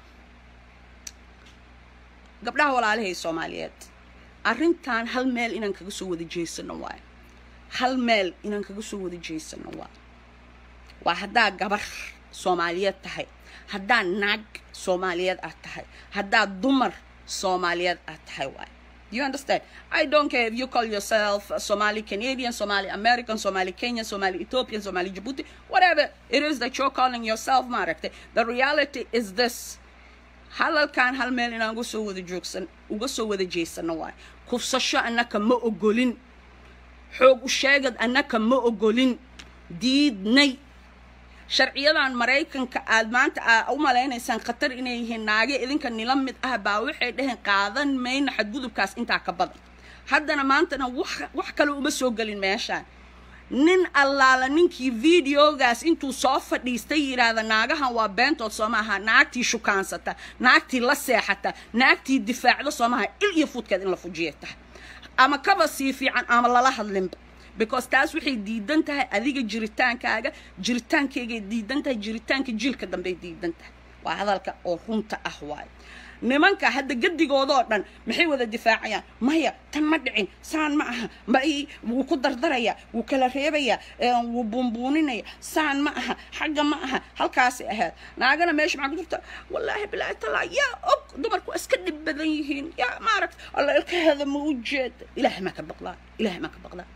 gabdhaha walaalahay soomaaliyeed arrintan hal meel inaan kaga soo wada jeesano waayo hal meel inaan kaga soo wada jeesano waayo waa haddaa gabar soomaaliyeed tahay haddaa naag soomaaliyeed aad tahay haddaa dumar soomaaliyeed aad tahay waayo you understand i don't care if you call yourself somali canadian somali american somali kenyan somali ethiopian somali djibouti whatever it is that you're calling yourself maaragtay the reality is this halalkan hal meel inaan uga soo wada joogsan uga soo wada jeesano waayo kufsasho annaka ma ogolin xoog u sheegad annaka ma ogolin diidnay sharciyadan maraykanka aad maanta aa u malaynaysaan khatar inay yihiin naage idinka nila mid ah baa waxay dhaheen qaadan mayna xadgudubkaas intaa ka badan haddana maantana wax wax kale uma soo gelin meeshaan nin allaala ninkii videogaas intuu soo fadhiistay yidhaahda naagahan waa beentood soo maaha naagtii shukaansata naagtii la seexata naagtii difaacda soo maaha il iyo fuudkeed in la fujiya tahay ama kaba sii fiican ama lala hadlinba because taas waxay diidan tahay adiga jiritaankaaga jiritaankaygaay diidan tahay jiritaanka jiilka dambey diidan tahay waa hadalka oo runta ah waayo nimanka hadda gadigoodoo dhan maxay wada difaacayaan maya tan ma dhicin saan ma aha ma wuu ku dardaraya wuu kala reebaya wuu buunbuuninaya saan ma aha xagga ma aha halkaasay ahayd naagana meesha maxaa ku jirta wallaahi bilaahi talaa yaa og dumarku waa iska dhib badan yihiin yaa maaragta alla ilkaheeda ma u jeeda ilaahay maa ka baqdaa ilaahay maa ka baqdaa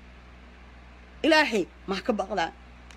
ilaahay maa ka baqdaa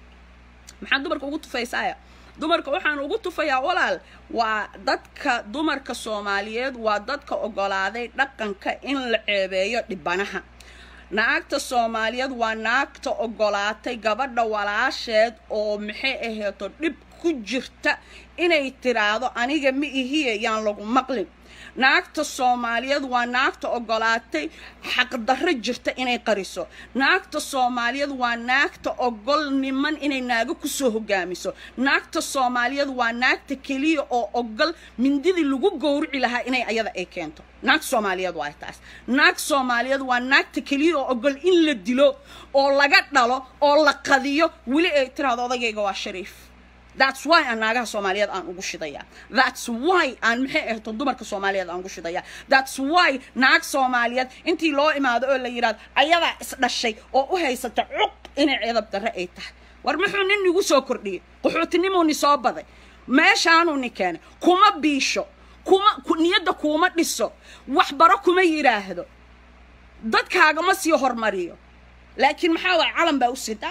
maxaa dumarka ugu tufaysaaya dumarka waxaan ugu tufayaa walaal waa dadka dumarka soomaaliyeed waa dadka ogolaaday dhaqanka in la ceebeeyo dhibanaha naagta soomaaliyeed waa naagta ogolaatay gabadha walaasheed oo maxay aheeto dhib ku jirta inay tiraahdo aniga ma ihiye yaan lagu maqlin naagta soomaaliyeed waa naagta ogolaatay xaqdarro jirta inay qariso naagta soomaaliyeed waa naagta ogol niman inay naago kusoo hogaamiso naagta soomaaliyeed waa naagta keliya oo ogol mindidii lagu gowrici lahaa inay ayada ay keento naagta soomaaliyeed waa taas naag soomaaliyeed waa naagta keliya oo ogol in la dilo oo laga dhalo oo la qadiyo weli ay tiraahdo odagayga waa shariif that's why aan naagaha soomaaliyeed aan ugu shidaya that's why aan maxay ahto dumarka soomaaliyeed aan ugu shidaya that's why naag soomaaliyeed intii loo imaado oo la yidhahdo ayadaa isdhashay oo u haysata cuq inay ceedab darre ay tahay war muxuu nin igu soo kordhiyey qaxootinimuu ni soo baday meeshaanuu ni keenay kuma biisho kuma niyadda kuuma dhiso waxbaro kuma yidhaahdo dadkaagama sii hormariyo laakiin maxaa waay calan baa u sitaa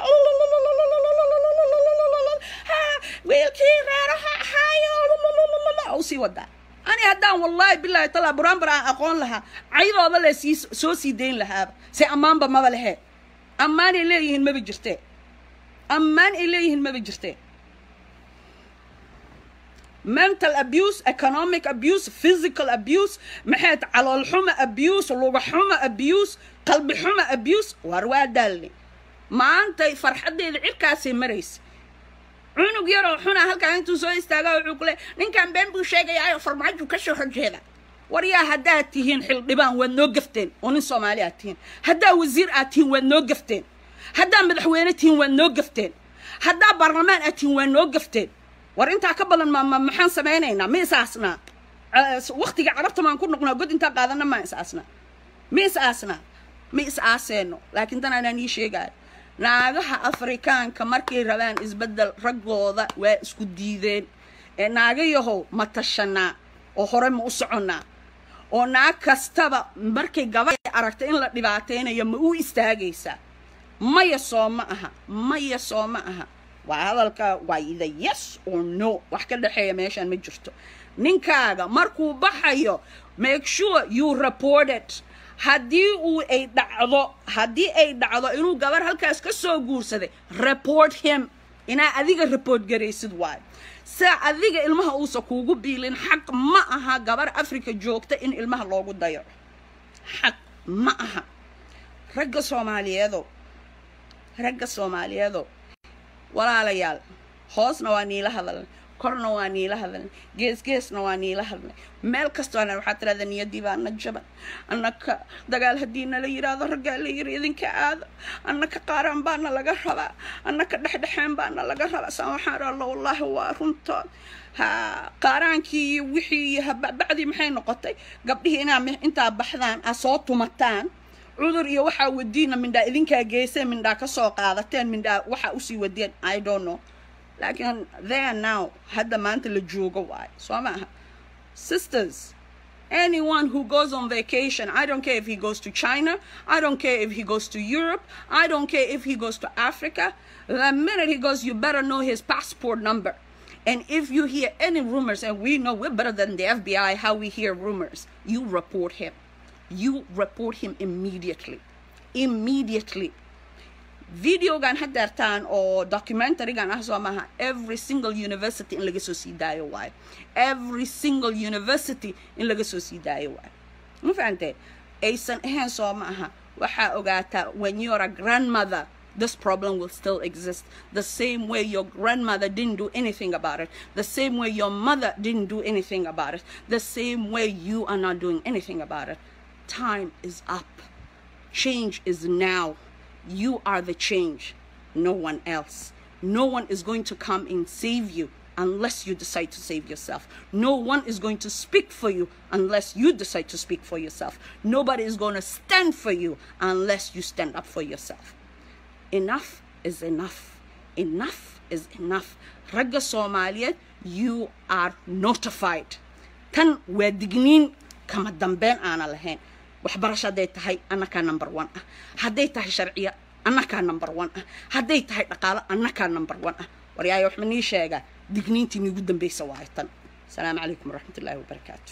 wiilkii reeraha ahaayo usii wadaa ani haddaan wallaahi bilaahi talaa buraanbar aan aqoon lahaa caydooda le sii soo sii dayn lahaaba se ammaanba maba lehe ammaanay leeyihiin maba jirtee ammaan ay leeyihiin maba jirteen mental abuse economic abuse physical abuse maxay ta calool xuma abuse luga xuma abuse qalbi xuma abuse waar waa daalne maantay farxaddeeda cirkaasay maraysa cunug yaroo xuna halkaa intuu soo istaaga wuxuu ku le ninkan been buu sheegayaayo farmaaju ka soo horjeeda war yaa haddaad tihiin xildhibaan waad noo gafteen oo nin soomaali aad tihiin haddaa wasiir aad tihiin waad noo gafteen haddaa madaxweyne tihiin waad noo gafteen haddaa baarlamaan aad tihiin waad noo gafteen war intaa ka badan ma maxaan samaynaynaa ma is aasnaa waktiga carabta maan ku noqnaa god intaa qaadana maa is aasnaa ma is aasnaa ma is aaseeno laakiin tan anaan ii sheegaayo naagaha afrikaanka markay rabaan isbeddel raggooda waa isku diideen ee naagayahow ma tashanaa oo hore ma u soconnaa oo naag kastaba markay gabadhay aragta in la dhibaataynayo ma u istaagaysaa maya soo ma aha maya soo ma aha waa hadalka waa ida yes or no wax ka dhexeeya meeshaan ma jirto ninkaaga markuu baxayo make sure you report it haddii uu ay dhacdo haddii ay dhacdo inuu gabar halkaas ka soo guursaday report him inaa adiga report garaysid waayo se adiga ilmaha uusa kuugu biilin xaq ma aha gabar africa joogta in ilmaha loogu dayaco xaq ma aha ragga soomaaliyeedo ragga soomaaliyeedo walaalayaal hoosna waa niila hadalnay korna waa niila hadalnay geesgeesna waa niila hadlay meel kastoona waxaa tirahda niyadii baana jaban annaka dagaal haddii nala yidhaahdo raggaa la yiri idinka aada annaka qaaraan baana laga rabaa annaka dhexdhexeen baana laga rabaa saan waxaan ralla wallaahi waa runtood ha qaaraankii iyo wixii iyo habacdii maxay noqotay gabdhihii inaa intaa baxdaan a soo tumataan cudur iyo waxaa wadiina mindhaa idinkaa geyseen mindhaa ka soo qaadateen mindhaa waxaa usii wadeen i don't know laakiin there now hadda maanta la joogo waayo soo ma aha sisters anyone who goes on vacation i don't care if he goes to china i don't care if he goes to europe i don't care if he goes to africa the minute he goes you better know his passport number and if you hear any rumors and we know we're better than the fbi how we hear rumors you report him you report him immediately immediately videogan hadeertaan oo documentarygan ah soo maaha every single university in laga soo sii daayo waayo every single university in laga soo sii daayo waayo ma fahantee aysan ahayn soo ma aha waxaa ogaataa when you're a grandmother this problem will still exist the same way your grandmother didn't do anything about it the same way your mother didn't do anything about it the same way you are not doing anything about it time is up change is now you are the change no one else no one is going to come and save you unless you decide to save yourself no one is going to speak for you unless you decide to speak for yourself nobody is going to stand for you unless you stand up for yourself enough is enough enough is enough ragga soomaaliyeed you are notified tan waa digniin kama dambeyn aana lahayn waxbarasho hadday tahay annakaa number one ah hadday tahay sharciya annakaa number one ah hadday tahay dhaqaalo annakaa number one ah waryaayo waxma nii sheegaa digniintii niigu dambaysa waayo tan asalaamu calaykum waraxmat ullaahi wabarakaatu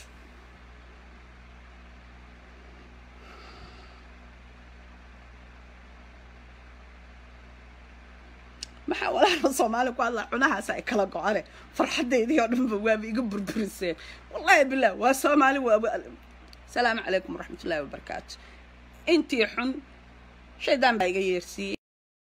maxaa walaala soomaali ku hadlaa cunahaas ay kala go-ane farxaddeydii oo dhanba waaba iga burburiseen wallahi bilah waa soomaali waaba asalaamu calaykum waraxmat ullahi wabarakaatu intii xun shaydaan baa iga yeersiiyey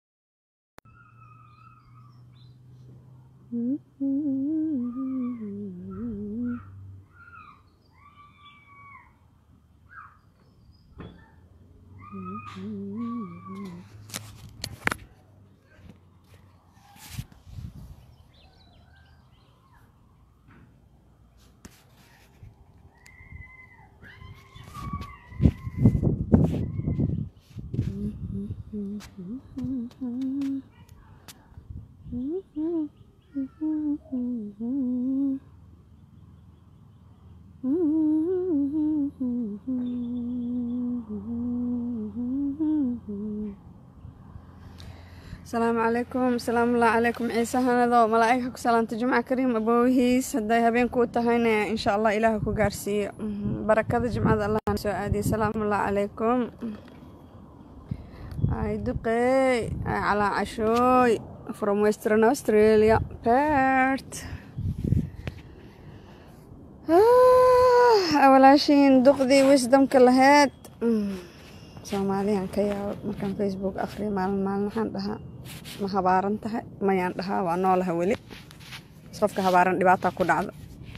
asalaamu calaykum asalaamu allah calaykum ciise hanado malaa-igha ku salaanta jimca kariim aboohiis hadday habeenkuu tahayna insha allah ilaah ku gaarsiiyo barakada jimcada allah soo aadiye asalaamu allah calaykum ay duqeey ay calaa cashooy from western australia pert walaashiin duqdii wisdomka laheyd soomaaliyan ka yaabo markaan facebook akhriya maalin maalin waxaan dhahaa ma habaaran tahay mayaan dhahaa waa noolaha weli qofka habaaran dhibaataa ku dhacdo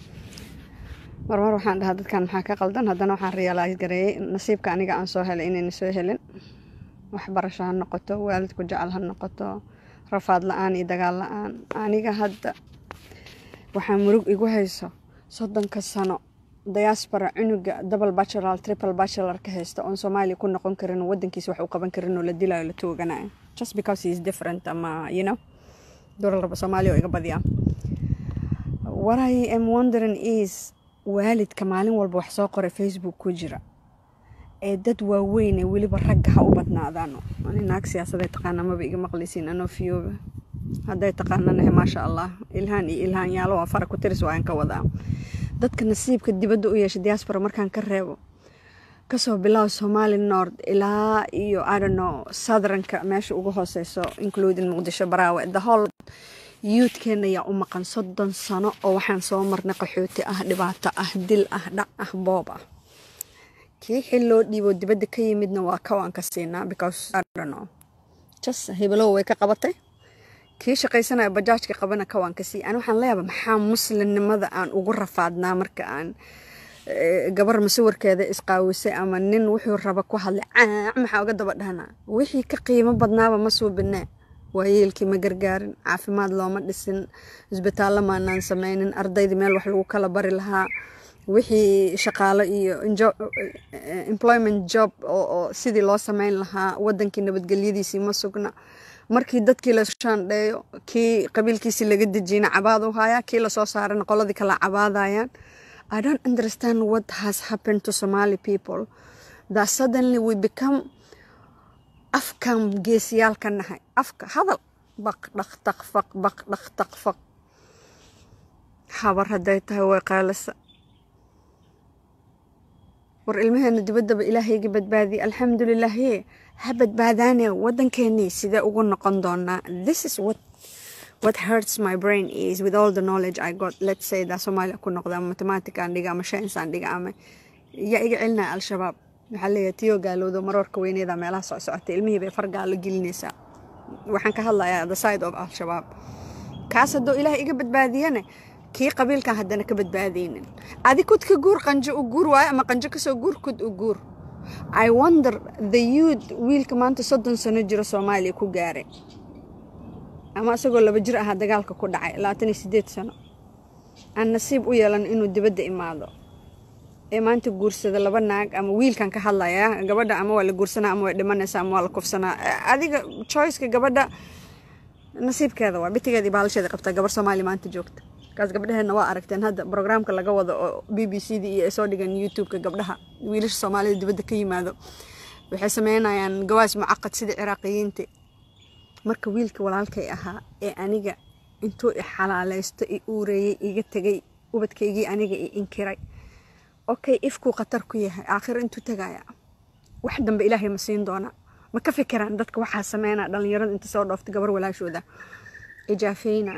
marmar waxaan dhahaa dadkan maxaa ka qaldan haddana waxaan realize gareeyey nasiibka aniga aan soo helay inayna soo helin waxbarasho ha noqoto waalidku jecel ha noqoto rafaad la-aan iyo dagaal la-aan aniga hadda waxaa murug igu hayso soddonka sano diaspora cunuga double bachelor triple bachelor ka haysta oon soomaaliya ku noqon karin wadankiisa wax u qaban karin oo la dilayo la tooganayo just because he is different ama you know dolarba soomaaliya oo iga badiyaa what I am wondering is waalidka maalin walba wax soo qoray facebook ku jira ee dad waaweyn ee weliba ragga ha u badnaadaano ani naag siyaasaday taqaana maba iga maqlaysiin anoo fiyooba hadday taqaananahe maasha allah ilhaan iyo ilhaan yaalo waa fara ku tiris waan ka wadaa dadka nasiibka dibadda u yeesha diaspora markaan ka reebo kasoo bilaabo somali nord ilaa iyo adono southernka meesha ugu hooseyso including muqdisho baraawe the whole youthkeena ayaa u maqan soddon sano oo waxaan soo marnay qaxooti ah dhibaato ah dil ah dhac ah boob ah kii xil loo dhiibo dibadda ka yimidna waa kawaan ka siinaa because adono jas hibelow way ka qabatay kii shaqaysanaya bajaajka qabana kawaan ka sii ani waxaan leeyaaba maxaa muslimnimada aan ugu rafaadnaa marka aan gabar masawirkeeda isqaawisay ama nin wuxuu raba ku hadlay caac maxaa uga daba dhahnaa wixii ka qiimo badnaaba ma suubinee waayeelkii ma gargaarin caafimaad looma dhisin isbitaallo maanaan sameynin ardaydii meel wax lagu kala bari lahaa wixii shaqaalo iyo employment job oo sidii loo sameyn lahaa wadankii nabadgelyadiisii ma sugna markii dadkii la shaandheeyo kii qabiilkiisii laga dejiyna cabaad u hayaa kii lasoo saarana qoladii kala cabaadayaan i don't understand what has happened to somali people that suddenly we become afkan geesiyaal ka nahay afka hadal baq dhaq taqfaq baq dhaq taqfaq habar hadday tahay way qaalasa war ilmaheena dibaddaba ilaahayga badbaadiye alxamdulilah ye ha badbaadaane wadankeenii sidee ugu noqon doonaa this is what what hurts my brain is with all the knowledge I got let's say that Somalia ku noqda ama mathematics aan dhiga ama science aan dhiga ama yaa iga celinaya al-shabaab waxaa leeyahay tiyo gaalowdo maroorka weyneeda meelaha soo socotay ilmihii bay fargaalo gelinaysaa waxaan ka hadlayaa the side of al-shabaab kaas haddoo ilaah iga badbaadiyane kii qabiilkan haddana ka badbaadaynin adi kudka guur qanjo u guur waayo ama qanjo kasoo guur kud u guur i wonder the youth wiilka maanta soddon sano jiro soomaaliya ku gaaray ama isagoo laba jir ahaa dagaalka ku dhacay labaatan iyo sideed sano aan nasiib u yeelan inuu dibadda imaado ee maanta guursada laba naag ama wiilkan ka hadlaya gabadha ama waa la guursanaa ama way dhimanaysaa ama waa la kufsanaa adiga choiceka gabadha nasiibkeeda waa bitigeeda iyo baalasheeda qabtaa gabar soomaaliya maanta joogta kaas gabdhaheenna waa aragteen hadda brograamka laga wado oo b b c da iyo ay soo dhigan youtube-ka gabdhaha wiilasha soomaalida dibadda ka yimaado waxay sameynayaan gawaas mucaqad sida ciraaqiyiinta marka wiilka walaalkay ahaa ee aniga intuu i xalaaleysto i uureeyey iga tegay ubadkaygii aniga i inkiray okay ifkuu khatar ku yahay aakhiro intuu tegaya wax dambe ilaahay ma siin doona ma ka fikiraan dadka waxaa sameynaa dhalinyarada inta soo dhoofta gabar walaashooda ijaafeyna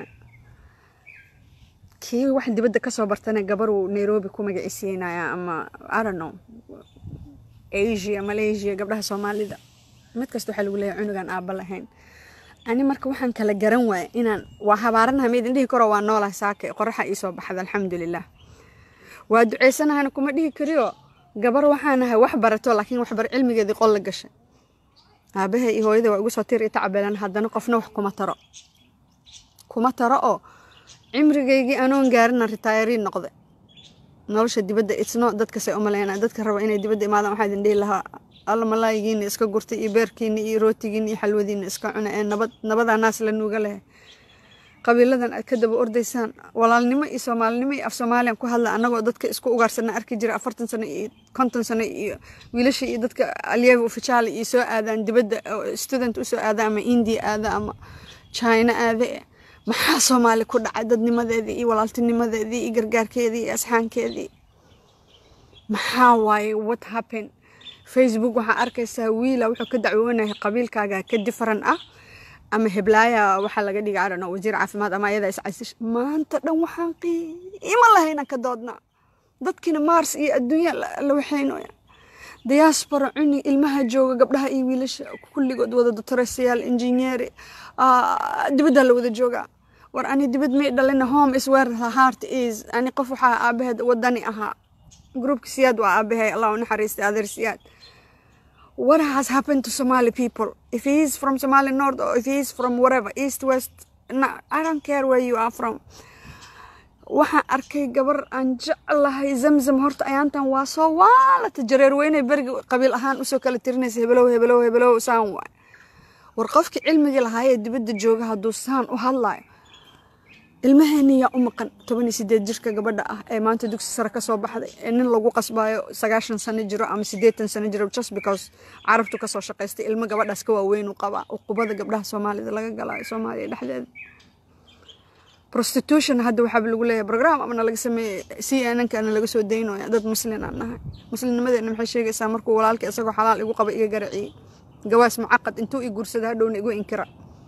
kii wax dibadda kasoo bartana gabaruu nairobi ku magacisiinaya ama adono asia malaysia gabdhaha soomaalida mid kasta waxaa lagu leeyahay cunugan aaba lahayn ani marka waxaan kala garan waaya inaan waa habaaranaha ma idin dhihi karo waa noolaha saake qoraxa iisoo baxda alxamdulilah waa duceysanahana kuma dhihi kariyo gabar waxaanahay wax barato laakiin waxbar cilmigeedii qol la gashay aabahe iyo hooyada waa igu soo tir itacabeelan haddana qofna wax kuma taro kuma taro oo cimrigaygii anoon gaarina ritaayarii noqday nolosha dibadda itsno dadkasay umaleyna dadka raba inay dibadda imaadaan waxaa idin dhihi lahaa alla malaayigiina iska gurtay iyo beerkiina iyo rootigiina iyo xalwadiina iska cuna ee nabad nabadaa naas la nuuga lehay qabiiladan aad ka daba ordaysaan walaalnimo iyo soomaalinimo iyo af soomaaliyan ku hadla annagoo dadka isku ugaarsana arki jira afartan sano iyo konton sano iyo wiilasha iyo dadka alyeeva ufijaala iyo soo aadaan dibadda student usoo aada ama india aada ama china aade maxaa soomaali ku dhacay dadnimadeedii iyo walaaltinimadeedii iyo gargaarkeedii iyo asxaankeedii maxaa waaye what happen facebook waxaa arkaysaa wiila wuxuu ka dacwoonahay qabiilkaaga ka different ah ama heblaaya waxaa laga dhiga arano wasiir caafimaad ama ayada iscasish maanta dhan waxaan qiimo lahayna ka doodnaa dadkina mars iyo adduunya la waxaynoya diaspora cuni ilmaha jooga gabdhaha iyo wiilasha kulligood wada doctoresayaal injineeri dibadda la wada joogaa war ani dibad may dhalina home is where the heart is ani qof waxaa aabaheed wadani ahaa groupka siyaad waa aabahay allah u naxariistay adeer siyaad what has happened to Somali people? If he is from Somali North or if he is from wherever, East, West, no, I don't care where you are from. waxaan arkay gabar aan jeclahay zamzam horta ayaantan waa soo waalata jareer weyne beriga qabiil ahaan usoo kala tirinaysa hebelow hebelow hebelow saan waay war qofkii cilmigii lahaayee dibadda jooga hadduu saan u hadlayo ilmaheeni yaa u maqan toban iyo sideed jirka gabadha ah ee maanta dugsi sare kasoo baxday ee nin lagu qasbaayo sagaashan sano jiro ama sideetan sano jiro just because carabtu kasoo shaqaystay ilmo gabadhaas ka waaweyn u qabaa uqubada gabdhaha soomaalida laga galaayo soomaaliya dhexdeeda prostitution hadda waxaaba lagu leeyahay program amana laga sameeyey c n nkana laga soo daynooya dad muslin aan nahay muslimnimadeena maxay sheegaysaa markuu walaalka isagoo xalaal igu qaba iga garaciyey gawaas mucaqad intuu i guursada hadhowna igu inkira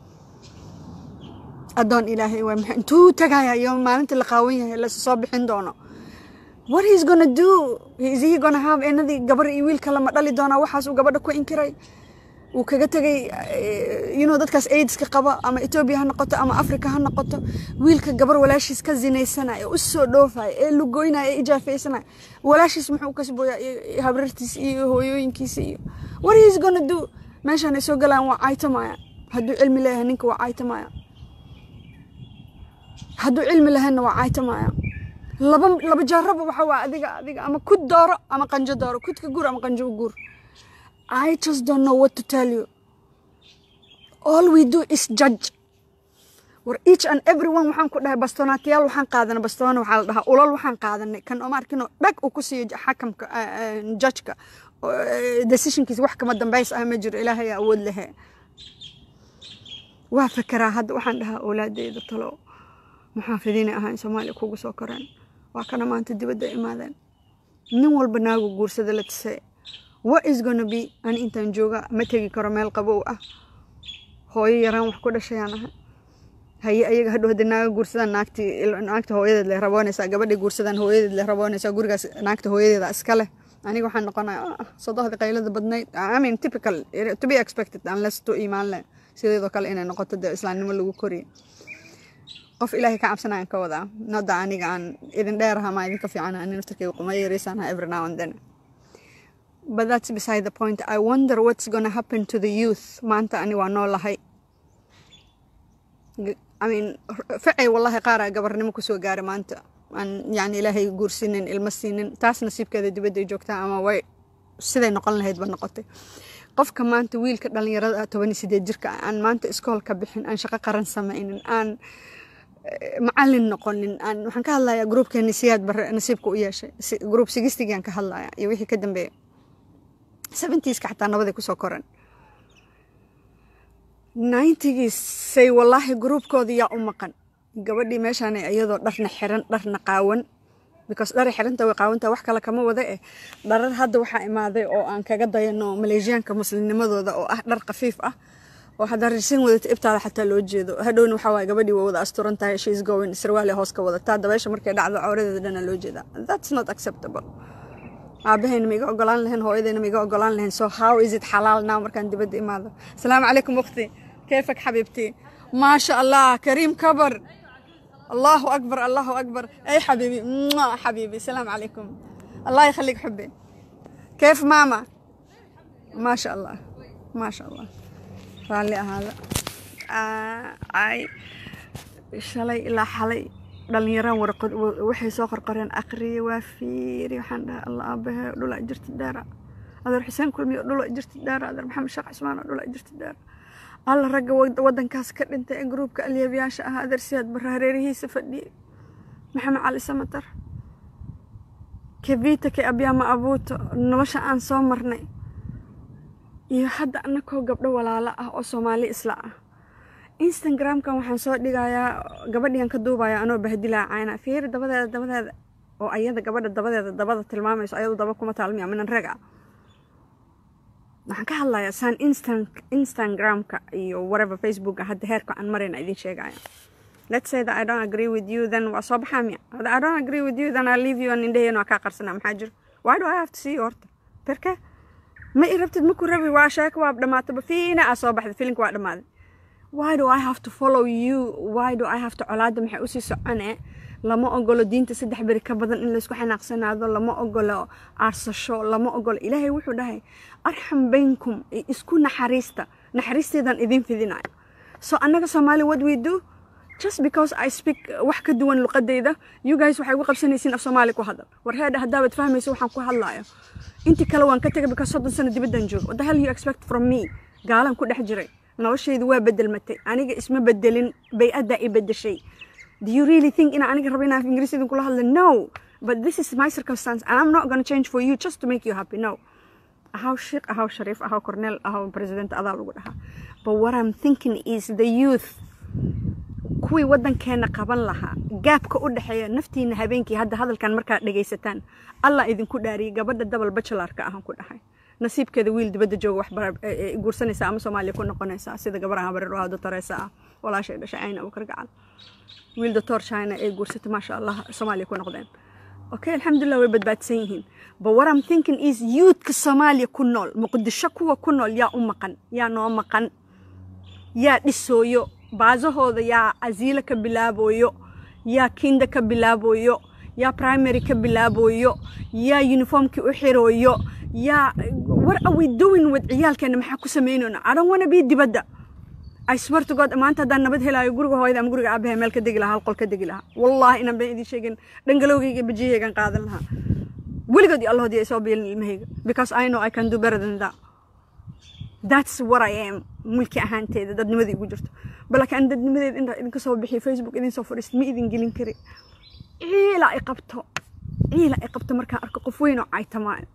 adoon ilaahay waa maxay intuu tagaya iyo maalinta la qaawan yahay la soo bixin doono what he's gonna do is he gonna have another gabar iyo wiilka lama dhali doonaa waxaas uu gabadha ku inkiray uu kaga tegay you know dadkaas aidska qaba ama etoobiya ha noqoto ama africa ha noqoto wiilka gabar walaashiis ka zinaysanaya u soo dhoofaya ee lugoynaya ee ijaafaysanaya walaashiis muxuu kasbooyaa iyo habrartiis iyo hooyooyinkiisa iyo what he's gonna do meeshaan ay soo galaan waa caytamaya hadduu cilmi leeyahay ninka waa caytamaya hadduu cilmi lahaynna waa caytamaya laba laba jaaraba waxa waa adiga adiga ama kud dooro ama qanjo dooro kudka guur ama qanjo guur I just don't know what to tell you all we do is judge war each and everyone waxaan ku dhahay bastonaatiyaal waxaan qaadanay bastoona waxaa la dhahaa ulal waxaan qaadanay kan oma arkino dhag uu ku siiyo xakamka judgeka decisionkiisa wax kama dambays ah ma jiro ilaahay awood lehe waa fekeraa hadda waxaan dhahaa awlaadeyda talo muxaafidiina ahaan soomaaliya kugu soo koreen waa kana maanta dibadda imaadeen nin walba naagu guursada la tisay what is gonna be ani intaan jooga ma tegi karo meel qabow ah hooyo yaraan wax ku dhashayaan ahay haye ayaga hadhow haddii naaga guursadaan naagtii naagta hooyadeed leh raboonaysaa gabadhay guursadaan hooyadeed leh raboonaysaa gurigaas naagta hooyadeeda iska leh aniga waxaan noqonaya sodohdii qaylada badnayd i mean typical to be expected unless to imaan leh sideedoo kale inay noqoto dee islaamnimo lagu koriyo qof ilaahay ka cabsanayaan ka wadaa nada aniga aan idin dheeraha ma idinka fiicana ani naftarkayga quma yareysanaha every now and then but that's beside the point i wonder what's gonna happen to the youth maanta ani waa noolahay I mean facay wallahi qaaraa gabarnimo kusoo gaara maanta aan yani ilaahay guursinin ilmo siinin taas nasiibkeeda dibadday joogtaa ama way siday noqon lahayd ba noqotay qofka maanta wiilka dhalinyarada toban iyo sideed jirka aan maanta iskool ka bixin aan shaqo qaran samaynin aan macalin noqonin aan waxaan ka hadlayaa gruubkeeni siyaad bare nasiibka u yeeshay gruub sigistigaan ka hadlaya iyo wixii ka dambeeya seventiiska xataa nabaday kusoo koran ninetigiisay wallaahi gruubkooda yaa u maqan gabadhii meeshaan iyadoo dharna xiran dharna qaawan because dhara xiranta way qaawanta wax kale kama wada eh dharar hadda waxaa imaaday oo aan kaga dayano maleeshiyaanka muslimnimadooda oo ah dhar khafiif ah oo haddaa rirsan wadata ibtaada xataa loo jeedo hadhowna waxaa waay gabadhii waa wada asturan tahay she's going sarwaale hoos ka wadataa dabeesha markay dhacdo cawradeeda dhana loo jeedaa that's not acceptable aabahayna maiga ogolaan lahayn hooyadayna maiga ogolaan lahayn so how is it xalaal now markaan dibadda imaado asalaamu calaykum ukhti كيفك حبيبتي ما شاء الله كريم كبر الله أكبر الله أكبر أي حبيبي حبيبي السلام عليكم الله يخليك حبي كيف ماما ما شاء الله ما شاء الله رالي هذا آه أي شلي إلا حلي dhalinyaraan warqad waxay soo qorqoreen aqriye waa fiiri waxaan dhahay allah aabahe dhula jirti dheera adeer xuseen kulmiyo dhula jirti dheera adeer maxamed sheekh cismaan dhula jirti dheera alla ragga wadankaas ka dhintay ee gruubka alyaabyaasha ah adeer siyaad barre hareerihiisa fadhiyey maxamed cali samatar kevita ke abyaama abuuto nolosha aan soo marnay iyo hadda anakoo gabdho walaalo ah oo soomaali isla ah instagramkan waxaan soo dhigayaa gabadhiyan ka duubaya anoo bahdilaa cayna fiiri dabadeeda dabadeeda oo ayada gabadha dabadeeda dabada tilmaamayso ayadu daba kuma taalmiya minan rag ah waxaan ka hadlayaa saan instan instagramka iyo whatever facebooka hadda heerka aan marayna idin sheegaya let's say that I don't agree with you then waa soo baxaa miya I don't agree with you then I leave you and indhaheen waa kaa qarsanaa maxaa jiro why do I have to see you horta berke ma i rabtid maku rabi waa sheeko waa dhamaataba fiina aa soo baxday filinka waa dhammaaday why do I have to follow you why do I have to colaada maxay usii socone lama ogolo diinta saddex beri ka badan in laysku xanaaqsanaado lama ogolo aarsasho lama ogolo ilaahay wuxuu dhahay arxam baynkum isku naxariista naxariisteedan idin fidinayo so annaga soomaali what we do just because I speak wax ka duwan luqadayda you guys waxay ugu qabsanaysiin af soomaali ku hadal war heedha haddaabad fahmayso waxaan ku hadlayo intii kale waan ka tegay because soddon sano dibaddan joogo what the hell you expect from me gaalan ku dhex jiray noloshaydu waa bedelmatay aniga isma bedelin bay-addaa i bedeshay do you really think inaan aniga rabo inaan ingiriis idin kula hadla no but this is my circumstance and I'm not gonna change for you just to make you happy no ahaw sheekh ahaw shariif ahaw cornel ahaw president adaa lagu dhahaa but what I'm thinking is the youth kuwii waddankeena qaban lahaa gaabka u dhexeeya naftiina habeenkii hadda hadalkan markaad dhegaysataan allah idinku dhaariyay gabadha dabal bachelarka ahaan ku dhahay nasiibkeeda wiil dibadda jooga wax guursanaysa ama soomaaliya ku noqonaysa sida gabaraha bareero ah dotoreysa ah walaashay dhashay ayna abukar gacal wiil doctor china ay guursatay maasha allah soomaaliya ku noqdeen okay alxamdulilah way badbaadsan yihiin but what I'm thinking is youthka soomaaliya ku nool muqdisho kuwa ku nool yaa u maqan yaa noo maqan yaa dhisooyo baasahooda yaa asiilo ka bilaaboyo yaa kinda ka bilaaboyo yaa primary ka bilaaboyo yaa uniformkii u xirooyo yaa what are we doing with ciyaalkeena maxaa ku samaynayna I don't wanna be dibadda I swear to God maanta haddaan nabad helaayo guriga hooyada ama guriga aabahay meel ka degi lahaa hal qol ka degi lahaa wallahi inaan been idin sheegin dhangalowgayga bajiyahaygan qaadan lahaa weligood iyo allahoodii ay soo biilin ilmahayga because I know I can do better than that that's what I am mulki ahaanteeda dadnimadii igu jirto balaakiin dadnimadeed intaa idinka soo bixiyo facebook idin soo fadhiista ma idin gelin kari ciila i qabto ciila i qabto markaan arko qof weyn oo caytamaayo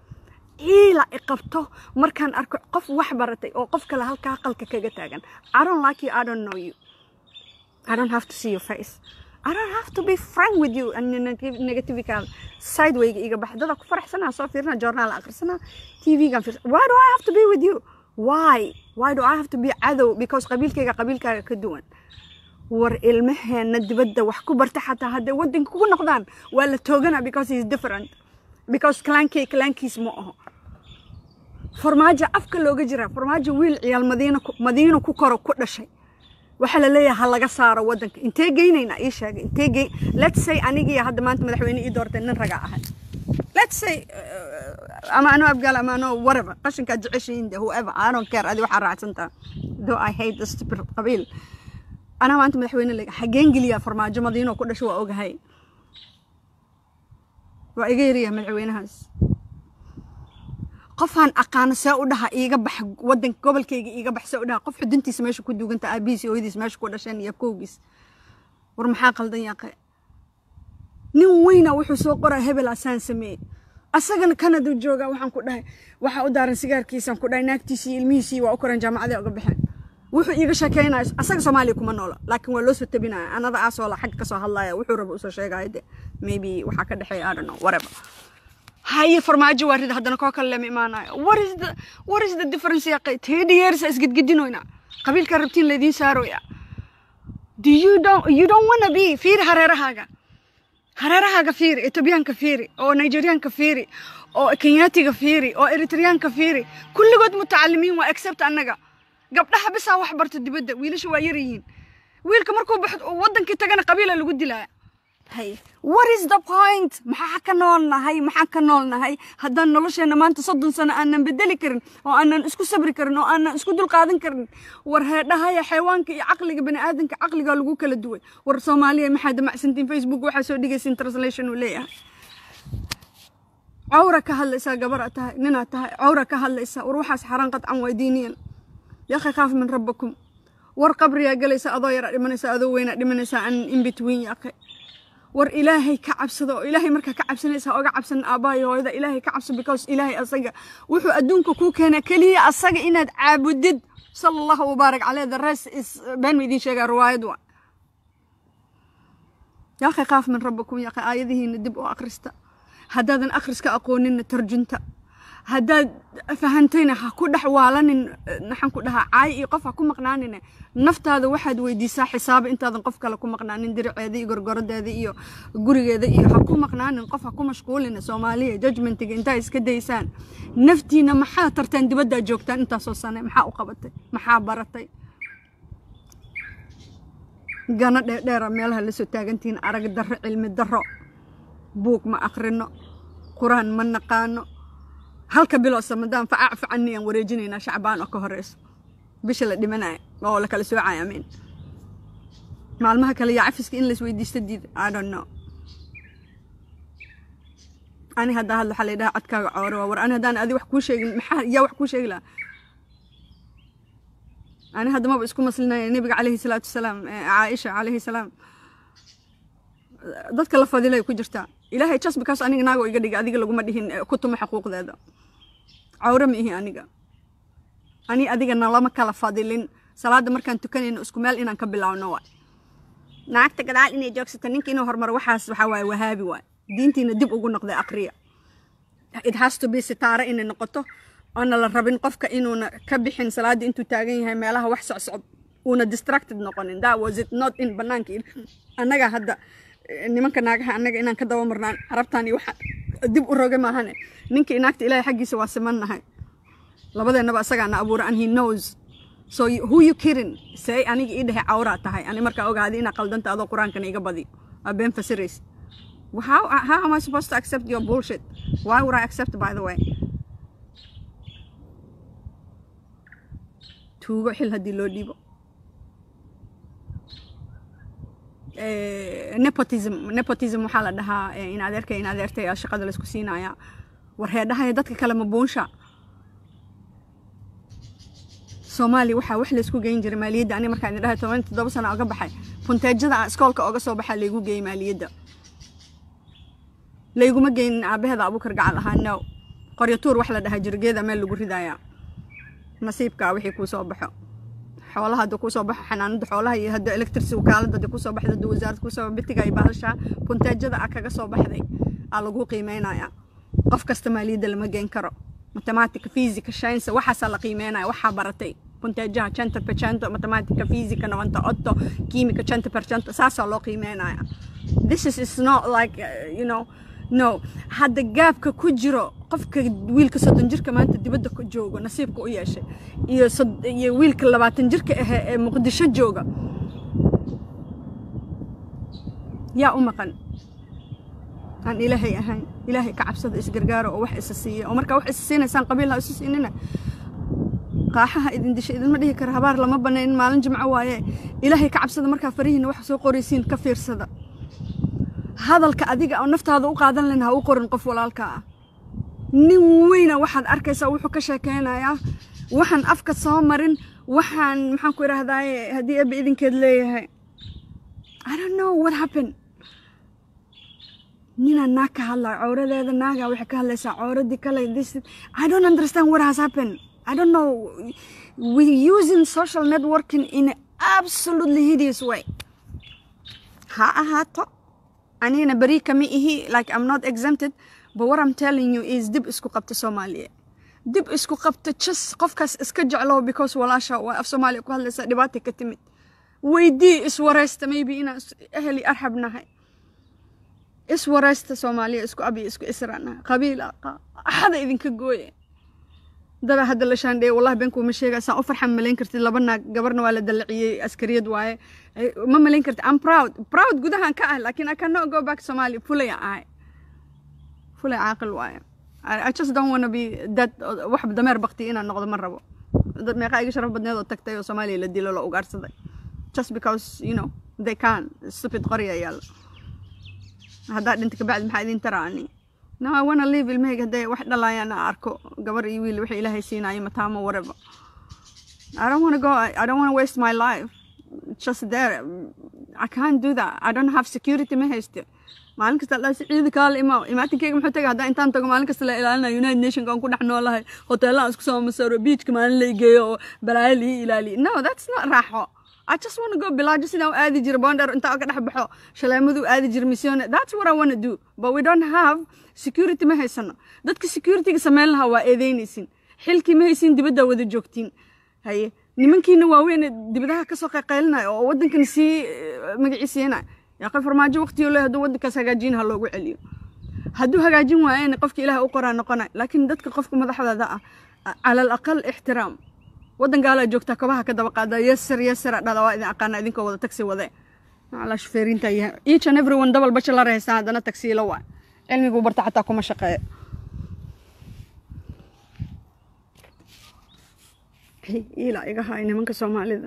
ciila i qabto markaan arko qof wax baratay oo qof kale halkaa qalka kaga taagan I don't like you I don't know you I don't have to see your face I don't have to be frank with you and negativika sidewayga iga bax dada ku faraxsanaa soo fiirina journaal akhrisanaa tvgan fiirsa why do I have to be with you why why do I have to be cadow because qabiilkayga qabiilkaaga ka duwan war ilmaheena dibadda wax ku barta xataa hadday waddanka kugu noqdaan waa la toogana because he is different because klaankay klaankiis ma aho farmaajo afka looga jiraa farmaajo wiil ciyaal madiina madiino ku koro ku dhashay waxaa la leeyahay ha laga saaro waddanka intee geynaynaa ii sheegay intee gey let's say anigii hadda maanta madaxweyne ii doortay nin ragaa ahay let's say ama anoo abgaal ama anoo whatever qashinkaa jeceshiin de whoever I don't care adi waxaa raacsantaa though I hate the stupid qabiil anaa maanta madaxweyne lega xageen geliyaa farmaajo madiinoo ku dhasho waa ogahay waa iga yariyaa madaxweynahaas qofaan aqaano see u dhaha iiga bax wadanka gobolkayga iiga bax see u dhaha qof xuduntiisa meesha ku duuganta aabihiis hooyadiis meesha ku dhasheen iyo kowgiis war maxaa qaldan yaaqe nin weyna wuxuu soo qoraa hebel asaan sameeyey asagana kanada joogaa waxaan ku dhahay waxaa u daaran sigaarkiisaan ku dhahay naagtiisii ilmihiisii waa u koran jaamacadii uga baxeen wuxuu iiga sheekeynayo asaga soomaaliya kuma noola laakiin waa loo soo tabinaya anada aasoola xagga kasoo hadlaya wuxuu raba usoo sheegaya de maybe waxaa ka dhexeeya I don't know whatever haye farmaajo waa rida haddana koo kale lama imaanayo what is the what is the difference ya thirty years isgedgedinoyna qabiilka rabtiin laydiin saaroya do you don't you don't wanna be fiiri hareerahaaga hareerahaaga fiiri etoobiyaanka fiiri oo nigeriyaanka fiiri oo kenyaatiga fiiri oo eritreyaanka fiiri kulligood mutacalimiin waa except annaga gabdhaha bisaa wax barto dibadda wiilasha waa yar yihiin wiilka markuu baxo wadankii tagana qabiila lagu dilaya hay what is the point maxaa ka nool nahay maxaa ka nool nahay haddaan nolosheena maanta soddon sano aanan bedeli karin oo aanan isku sabri karin oo aanan isku dulqaadan karin war heedhahaya xayawaanka iyo caqliga bani aadanka caqligaa lagu kala duway war soomaaliya maxaa damacsantiin facebook waxaa soo dhigaysin translation uu leeyahay cawra ka hadlaysaa gabar tahay ninaad tahay cawra ka hadlaysaa war waxaas xaraan qadcan waa diiniyan yaqi khaaf min rabbakum war qabriyaa galaysa adoo yaraa dhimanaysa adoo weynaa dhimanaysaa an in between yaqi war ilaahay ka cabsada oo ilaahay markaa ka cabsanaysa oga cabsan aabbaha iyo hooyada ilaahay ka cabso because ilaahay asaga wuxuu adduunka kuu keenaa keliya asaga inaad caabudid sala allahu mubaarak caleyh the rest is been ma idiin sheegaa riwaayad waa yaaqi qaaf min rabbakum yaaqi aayadihiina dib u akhrista haddaadan akhriska aqooninna tarjunta haddaad fahantayna ha ku dhex waalanin maxaan ku dhahaa caay iyo qof ha ku maqnaanine naftaada waxaad weydiisaa xisaaba intaadan qof kale ku maqnaanin diriceeda iyo gorgorodeeda iyo gurigeeda iyo ha ku maqnaanin qof ha ku mashquulina soomaaliya judgmentiga intaa iska daysaan naftiina maxaa tarteen dibaddaa joogtaan intaasoo sane maxaa u qabatay maxaa baratay gana dheerdheera meelaha lasoo taagantihiin arag darro cilmi darro buug ma akhrino qur-aan ma naqaano halka bilo samadaan facaac facani aan wareejinaynaa shacbaan oo ka horeyso bisha la dhimanaya oo la kala soocaya amiin maalmaha kale yaa cafiska in laisweydiista diida i don't know ani haddaa hadla waxaa la yidhaha codkaaga cooro waa war ani haddaan adi wax kuu sheegin maxaa yaa wax kuu sheegi lahaa ani hadda maba isku maslinaya nebiga calayhi salaatu wasalaam caaisha calayhi salaam dadka la fadilay ku jirtaa ilaahay just because aniga naagoo iga dhigay adiga laguma dhihin ku tuma xuquuqdeeda cawre ma ihi aniga ani adiga nalama kala fadilin salaada markaan tukanayno isku meel inaan ka bilaawno waay naagta gadaal inay joogsato ninka inuu horumaro waxaas waxaa waaye wahaabi waay diintiina dib ugu noqday aqriya it has to be sitaare inay noqoto oona la rabin qofka inuuna ka bixin salaada intuu taagan yahay meelaha wax socsocod uuna distracted noqonin that was it not in banaanka annaga hadda nimanka naagaha annaga inaan ka daba marnaan carabtaan iyo waxa dib u roge maahane ninka naagta ilaahay xaggiisa waa simannahay labadeennaba isagaana abuura and he knows so who you kidding say aniga ii dhehe cawraa tahay ani markaa ogaadi inaa qaldanta adoo qur-aankana iga badi aa been fasirays how, how am I supposed to accept your bullshit why would I accept by the way tuugo xil haddii loo dhiibo nepotism nepotism waxaa la dhahaa in adeerka in adeertay aa shaqada laysku siinaya war heedhahaya dadka kale ma buunsha soomaaliya waxaa wax laysku geyn jiray maaliyadda ani markaan idin dhahay toban toddoba sano oga baxay punteejada aan iskoolka oga soo baxaa laygu geeyey maaliyadda layguma geynin aabaheeda abuukar gacal ahaa no qoryatuur wax la dhahaa jirgeeda meel lagu ridayaa nasiibkaa wixii kuu soo baxo xoolaha hadda kusoo baxo xanaanada xoolaha iyo hadda electricity wakaalada hadda kusoo baxda hadda wasaaradda kusoo bitiga iyo bahasha punteejada a kaga soo baxday aa lagu qiimeynaya qof kasta maaliyadda lama geen karo matematica physica science waxaasaa la qiimeynaya waxaa baratay punteejaha cento percento matematica physica novanta otto quimica cento percento saasaa loo qiimeynaya this is, is not like uh, you know no hadda gaabka ku jiro qofka wiilka soddon jirka maanta dibadda ku joogo nasiibka u yeeshay iyo iyo wiilka labaatan jirka ahe ee muqdisho jooga yaa u maqan aan ilaahay ahayn ilaahay ka cabsada isgargaaro oo wax isa siiya oo markaa wax isa siinaysaan qabiil ha isu siinina qaaxaha idin disha idinma dhihi kara habaar lama banayn maalin jimco waaye ilaahay ka cabsada markaa farihiina wax soo qoraysiin ka fiirsada hadalka adiga oo naftaada u qaadan layn ha u qorin qof walaalka ah nin weyna waxaad arkaysaa wuxuu ka sheekeynayaa waxaan afka soo marin waxaan maxaan ku idhahdaaye haddii ebe idinkeed leeyahay i don't know what happened ninaa naag ka hadlaa cawradeeda naagaa waxay ka hadlaysaa cawradii kale this i don't understand what has happened i don't know we using social networking in an absolutely hideous way ha ahaato anigana beri kama ihi like i'm not exempted but what i'm telling you is dib isku qabta soomaaliya dib isku qabta just qofkaas iska jeclow because walaasha waa af soomaaliya ku hadlaysa dhibaata ka timid weydii iswareysta maybe inaan eheli arxab nahay iswareysta soomaaliya isku abi isku isra nahay qabiil axada idinka gooye dada hadda la shaandheeye wallahi beenkuuma sheega saan u farxan malayn kartid laba naag gabarna waa la dallaciyey askariyad waaye ma malayn kartid i'm proud proud gudahan ka ah laakiin i cannot go back somalia fulaya ahay fulay caaqil waaye I just don't want to be that wax dameer bakti inaan noqdo ma rabo dad meeqa iga sharaf badneed oo tagtay oo soomaaliya la dilo la ugaarsaday just because you know they can stupid qorya yaalla haddaa dhinta kabacdi maxaa idin taraa ani no i wanna live ilmahayga hadday wax dhalayaan aan arko gabar iyo wiil wixii ilaahay siinaayo mataamo whatever i don't want to go i don't want to waste my life just there i can't do that i don't have security ma hayste maalin kasta la ciidi kaala imaa imaatinkeyga muxuu tagay haddaan intaan tago maalin kasta la ilaalinayo united nationka aan ku dhex noolahay hoteelaan isku soo masaro beachka maalin la igeeyo oo balaayo lii ilaaliyo no that's not raaxo I just want to go bilaajo sidaan u aadi jira bonder intaa ka dhex baxo shaleemadu aadi jira missione that's what I want to do but we don't have security ma haysano dadka securityga sameyn lahaa waa eedeynaysin xilkii ma haysin dibaddaa wada joogtiin haye nimankiina waaweyn dibadaha kasoo qayqaylinaya oo waddankan sii magaciisiinaya yaaqay farmaajo waqtiyo le hadduu waddankaas hagaajin ha loogu celiyo hadduu hagaajin waayana qofka ilaah u qoraa noqonay laakiin dadka qofka madaxdaada ah cala alaqal ixtiraam waddan gaalaa joogtaa kabaha ka daba qaada yasir yasir dhada waa idin aqaana idinkoo wada tagsi wade ala shufeerinta yahay each and everyone double bachelor haystaan haddana tagsiilo waa cilmigu barta xataa kuma shaqeeyo ilaa iga haay nimanka soomaalida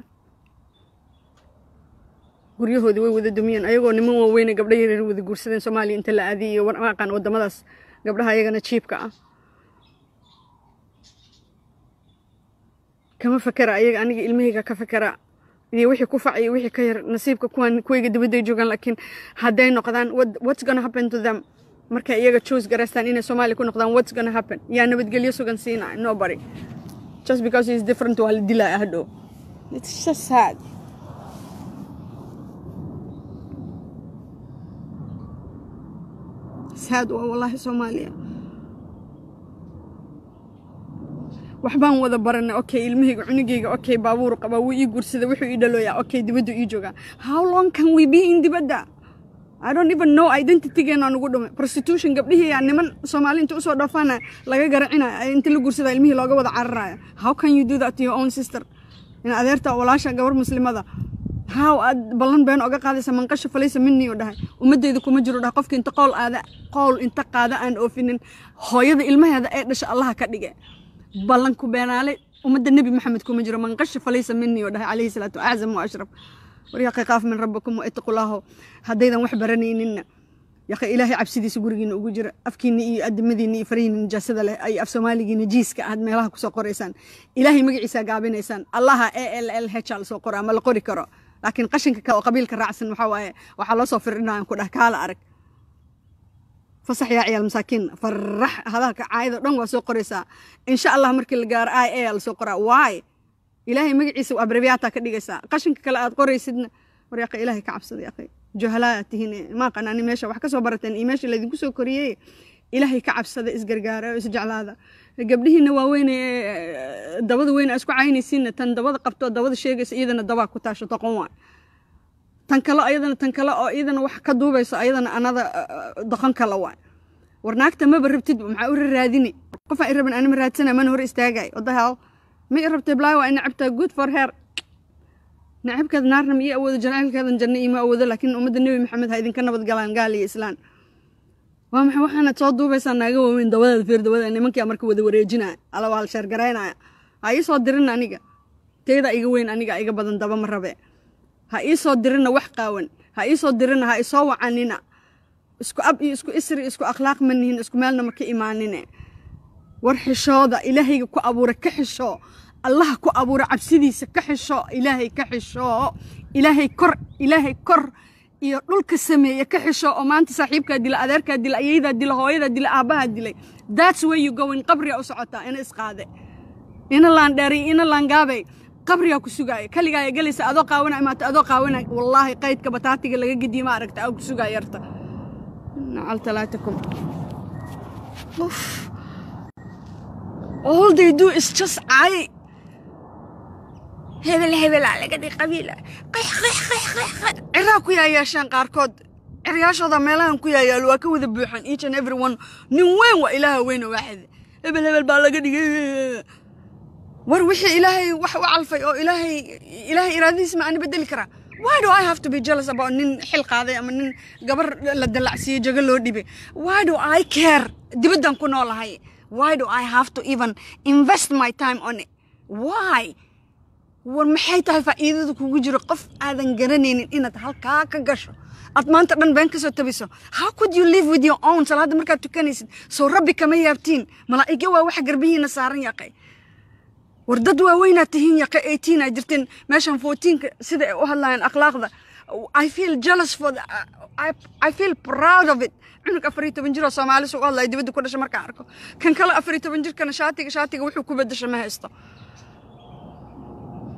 guryahoodii way wada dumiyeen ayagoo niman waaweyne gabdho yaryar wada guursadeen soomaaliya inta la aadiyay iyo waraqaan wadamadaas gabdhaha ayagana jiibka ah kama fakera ayaga aniga ilmahayga ka fakera iyo wixii ku fac iyo wixii ka yar nasiibka kuwan kuwayga dibadday joogaan laakiin hadday noqdaan what's gonna happen to them markay iyaga choose garaystaan inay soomaaliya ku noqdaan what's gonna happen yaa nabadgelyo sugan siinaya nobody just because he's different waa la dilaya hadhow it's just sad sad waa wallaahi soomaaliya waxbaan wada baranay okay ilmahayga cunugayga okay baabuur qabaa wuu ii guursaday wuxuu ii dhalooyaa okay dibaddu ii joogaa how long can we be in dibadda I don't even know identitygeena nugu dhumay prostitution gabdhihii yaa niman soomaali inta usoo dhoofaana laga garacinaya inta la guursada ilmihii looga wada cararaya how can you do that to your own sister in adeerta walaasha gabar muslimada how aad ballan been oga qaadaysa manqasha falaysa minii oo dhahay ummadeyda kuma jiro dhahay qofka inta qowl aada qowl inta qaada aan oofinin hooyada ilmaheeda ee dhasha allaha ka dhige ballanku beenaale ummadda nebi maxamed kuma jiro manqasha falaysa minii oo dhahay calayhi salaatu aczam wa ashraf waryaaqi qaaf min rabbikum waitaqulaaho haddaydan wax baranayninna yaqa ilaahay cabsidiisa gurigiina ugu jira afkiina iyo adimadiina iyo farihiina nijaasada leh ay af soomaaligiina jiiska aad meelaha kusoo qoraysaan ilaahay magaciisa gaabinaysaan allaha a l l h a lasoo qora ama la qori karo laakiin qashinka kale oo qabiilka raacsan waxaa waaye waxaa loo soo firdhinaya ku dhah kaala arag fasax yaa ciyaal masaakiin farax hadalka caayada dhan waa soo qoraysaa insha allah markii la gaaro i a lasoo qoraa waay ilaahay magaciisa abreviata ka dhigaysaa qashinka kale aad qoraysidna war yaqa ilaahay ka cabsada yaqay juhalaa tihiin maa qanaani meesha wax ka soo barateen iyo meesha laydinku soo koriyey ilaahay ka cabsada isgargaara oo isjeclaada gabdhihiina waaweyn dabada weyn aa isku caynaysiinna tan dabada qabto dabada sheegaysa iyadana dabaa ku taasho toqon waa tan kale ayadana tan kale oo iyadana wax ka duubayso ayadana anada doqon kale waa war naagta maba rabtid maxaa u raraadini qofaa i raban anima raadsana mana hor istaagay wadahaal ma i rabtay blay waa nacabtaa good for her nacabkeeda naarna ma ii awoodo janaylkeedan janno iima awoodo laakiin ummadda nebi maxamed ha idinka nabad galaan gaal iyo islaan waa maxay waxaanad soo duubaysaa naaga waaweyn dabadeeda fiir dabada nimankia marka wada wareejinaya ala waa la sheergaraynaya ha ii soo dirin aniga teyda iga weyn aniga iga badan daba ma rabe ha ii soo dirina wax qaawan ha ii soo dirina ha isoo wacanina isku ab iyo isku isri isku akhlaaq ma nihin isku meelna ma ka imaanine war xishooda ilaahayga ku abuura ka xisho allaha ku abuura cabsidiisa ka xisho ilaahay ka xisho ilaahay kor ilaahay kor iyo dhulka sameeye ka xisho oo maanta saaxiibkaa dila adeerkaa dila ayaydaa dila hooyadaa dila aabbahaa dilay that's where you going qabriga u socotaa ina isqaade ina laandheeriy ina laangaabay qabrigaa ku sugaaya kaligaa gelaysa adoo qaawana imaata adoo qaawana wallaahi qaydka bataatiga laga gediye ma aragta aa ku sugaa yarta nacal talaatakum all they do is just cay hebel hebelaa laga dhig qabiila qayx qayx qayx qayx qayx ciraa ku yaayaashaan qaarkood ciryaashooda meelahan ku yaayaal waa ka wada buuxan each and every one nin weyn waa ilaaha weyna waaxid hebel hebel baa laga dhigay war wixii ilaahay wax u calfay oo ilaahay ilaahay iraadadiisa ma aani bedeli karaa why do I have to be jealous about nin xil qaaday ama nin gabar la dalacsiiyey jago loo dhibay why do I care dibaddan ku noolahay why do I have to even invest my time on it why war maxay tahay faa'iidada kugu jiro qof aadan garanaynin inaad halkaa ka gasho aad maanta dhan been kasoo tabiso how could you live with your own salaadda markaad tukanaysid soo rabbi kama yaabtiin malaa'igyo waa waxa garbihiina saaran yaqay war dad waaweynaad tihiin yaqa eighteen aa jirteen meeshan fourteenka sida ay u hadlayaan akhlaaqda I feel jealous for the, I, I feel proud of it cunug afar iyo toban jiroo soomaali sugu hadlaya dibadda ku dhasha markaan arko kan kale afar iyo toban jirkana shaatiga shaatiga wuxuu ku bedasha ma haysto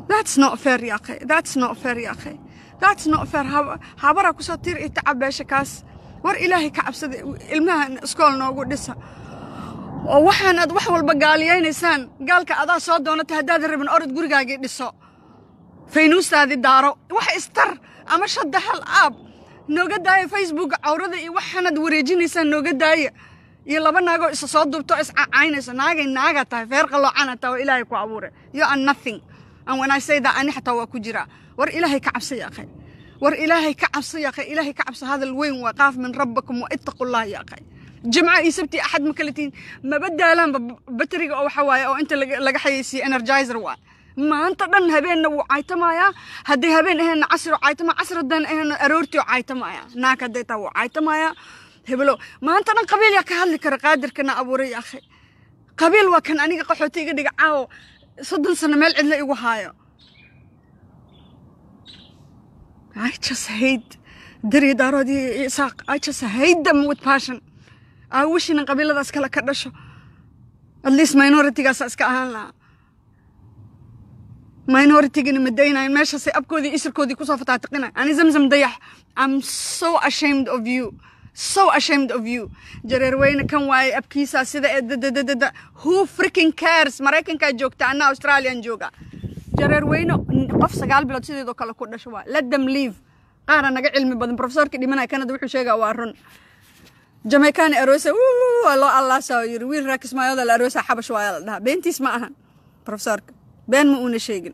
that's not fair ya akhay that's not fair ya akhay that's not fair Hab- habara kusoo tir iyo tacab beesha kaas war ilaahay ka cabsada ilmaha iskool noogu dhisa oo waxaan aad wax walba gaaliyaynaysaan gaalka adaa soo doonata haddaadan rabin orod gurigaagii dhiso faynuustaadii daaro wax istar ama shadda hal aab nooga daaya facebook cawrada iyo waxaanaad wareejinaysaan nooga daaya iyo laba naagoo isa soo duubto is cacaynayso naagay naaga tahay feer qaloocan taa waa ilaahay ku abuuray you are nothing and when I say that ani xataa waa ku jiraa war ilaahay ka cabsa ya akhay war ilaahay ka cabsa ya akhay ilaahay ka cabsa hadal weyn waa qaaf min rabbakum wa ittaqullah ya akhay jimca iyo sabti axad ma kala tihin maba daalaanba bateriga oo waxa waaye oo inta laga laga xayeysiiye energizer waa maanta dhan habeenna wuu caytamayaa hadday habeen aheenna casri oo caytama casri haddaan aheenna aroortii oo caytamaya naag hadday taa wuu caytamayaa hebelo maanta dhan qabiil yaa ka hadli kara qaadirkana abuuray ya akhay qabiil waa kan aniga qaxooti iga dhiga caawo soddon sano meel cidla igu haayo I just hate dari daarood iyo isaaq I just hate them with passion I wish inan qabiiladaas kale ka dhasho at least minoritygaasa iska ahaan lahaa minoritigana ma daynayo meeshaasay abkoodii isirkoodii kusoo fataatiqinayo ani zamzam dayax I'm so ashamed of you so ashamed of you jareer weyne kan waaye abkiisaa sida ee dadadadada who freaking cares maraykankaa joogta anna australian jooga jareer weyne qof sagaal bilood sideedoo kale ku dhasho waa let them leave qaara naga cilmi badan profesorkii dhimanaya kanada wuxuu sheegaa waa run jamaican arosa waa loo allaasaa yiri wiil raakismaayooda la arosa xabash waaya la dhahaa beentiis ma ahan profesorka been ma uuna sheegin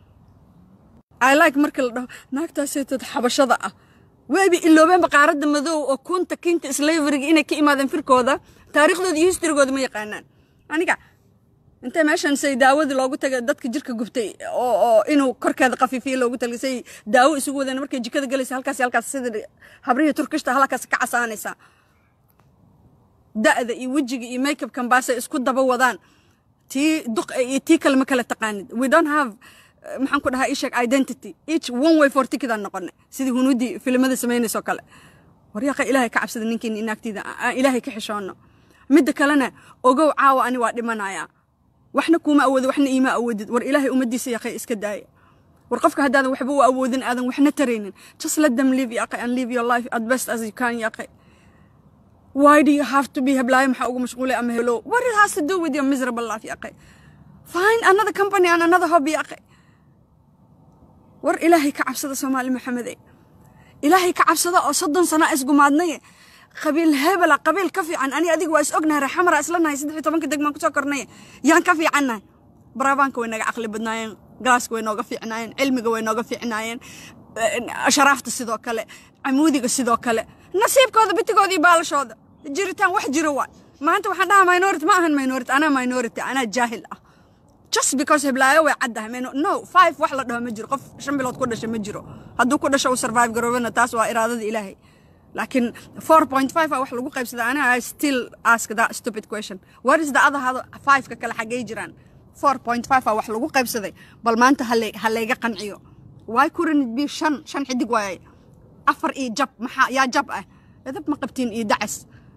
i like markii la dhaho naagtaaseetad xabashada ah wayba iloobeenba qaaradda madow oo kunta kinta slaveriga inay ka imaadeen firkooda taariikhdooda iyo historygooda ma yaqaanaan aniga intee meeshan say daawadii loogu tagay dadka jirka gubtay oo oo inuu korkeeda qafiifiyo loogu tagay say daawo isugu wadeen markay jikada galaysa halkaas halkaas sida habrihii turkishta halkaas ka casaanaysaa da'da iyo wejiga iyo makeupkan baasay isku daba wadaan tii duq iyo tii kale ma kala taqaanid we don't have maxaan ku dhahaa isheg identity each one way for ticket aan noqonay sidii hunuudii filimada samaynayso kale waryaqa ilaahay ka cabsada ninkiin inaagtiida aan ilaahay ka xishoono midda kalena ogow caawa ani waa dhimanayaa waxna kuuma awoodo waxna iima awoodid war ilaahay ummaddiisa yaqay iska daaya war qofka haddaadan waxba u awoodin aadan waxna taraynin just let them live yaqay and live your life at best as you can yaqay why do you have to be heblaayo maxaa ugu mashquulay ama hello what it has to do with your miserable life yaqay find another company and another hobby yaqay war ilaahay ka cabsada soomaali maxamede ilaahay ka cabsada oo soddon sano isgumaadnaye qabiil hebela qabiil ka fiican ani adiga waa is ognahay reexamara isla nahay saddex iyo tobanka degmaan kusoo kornaye yaan ka fiicannahay baraabaanka way naga caqli badnaayeen galaaska way nooga fiicnaayeen cilmiga way nooga fiicnaayeen sharaafta sidoo kale camuudiga sidoo kale nasiibkooda bitigooda iyo baalashooda jiritaan wax jiro waay maanta waxaan dhahaa minority ma ahan minority anaa minority anaa jaahil ah just because heblaayo way caddahay mino no five wax la dhaho ma jiro qof shan bilood ku dhasha ma jiro hadduu ku dhasho uu survive garoobana taas waa iraadada ilaahay laakiin four point five a wax lagu qaybsada aniga i still ask that stupid question what is the other hado five-ka kale xaggay jiraan four point five a wax lagu qaybsaday bal maanta hale halayga qanciyo why couldn't it be shan shan xidig waaye afar iyo jab maxaa yaa jab ah edab ma qabtiin iyo dacas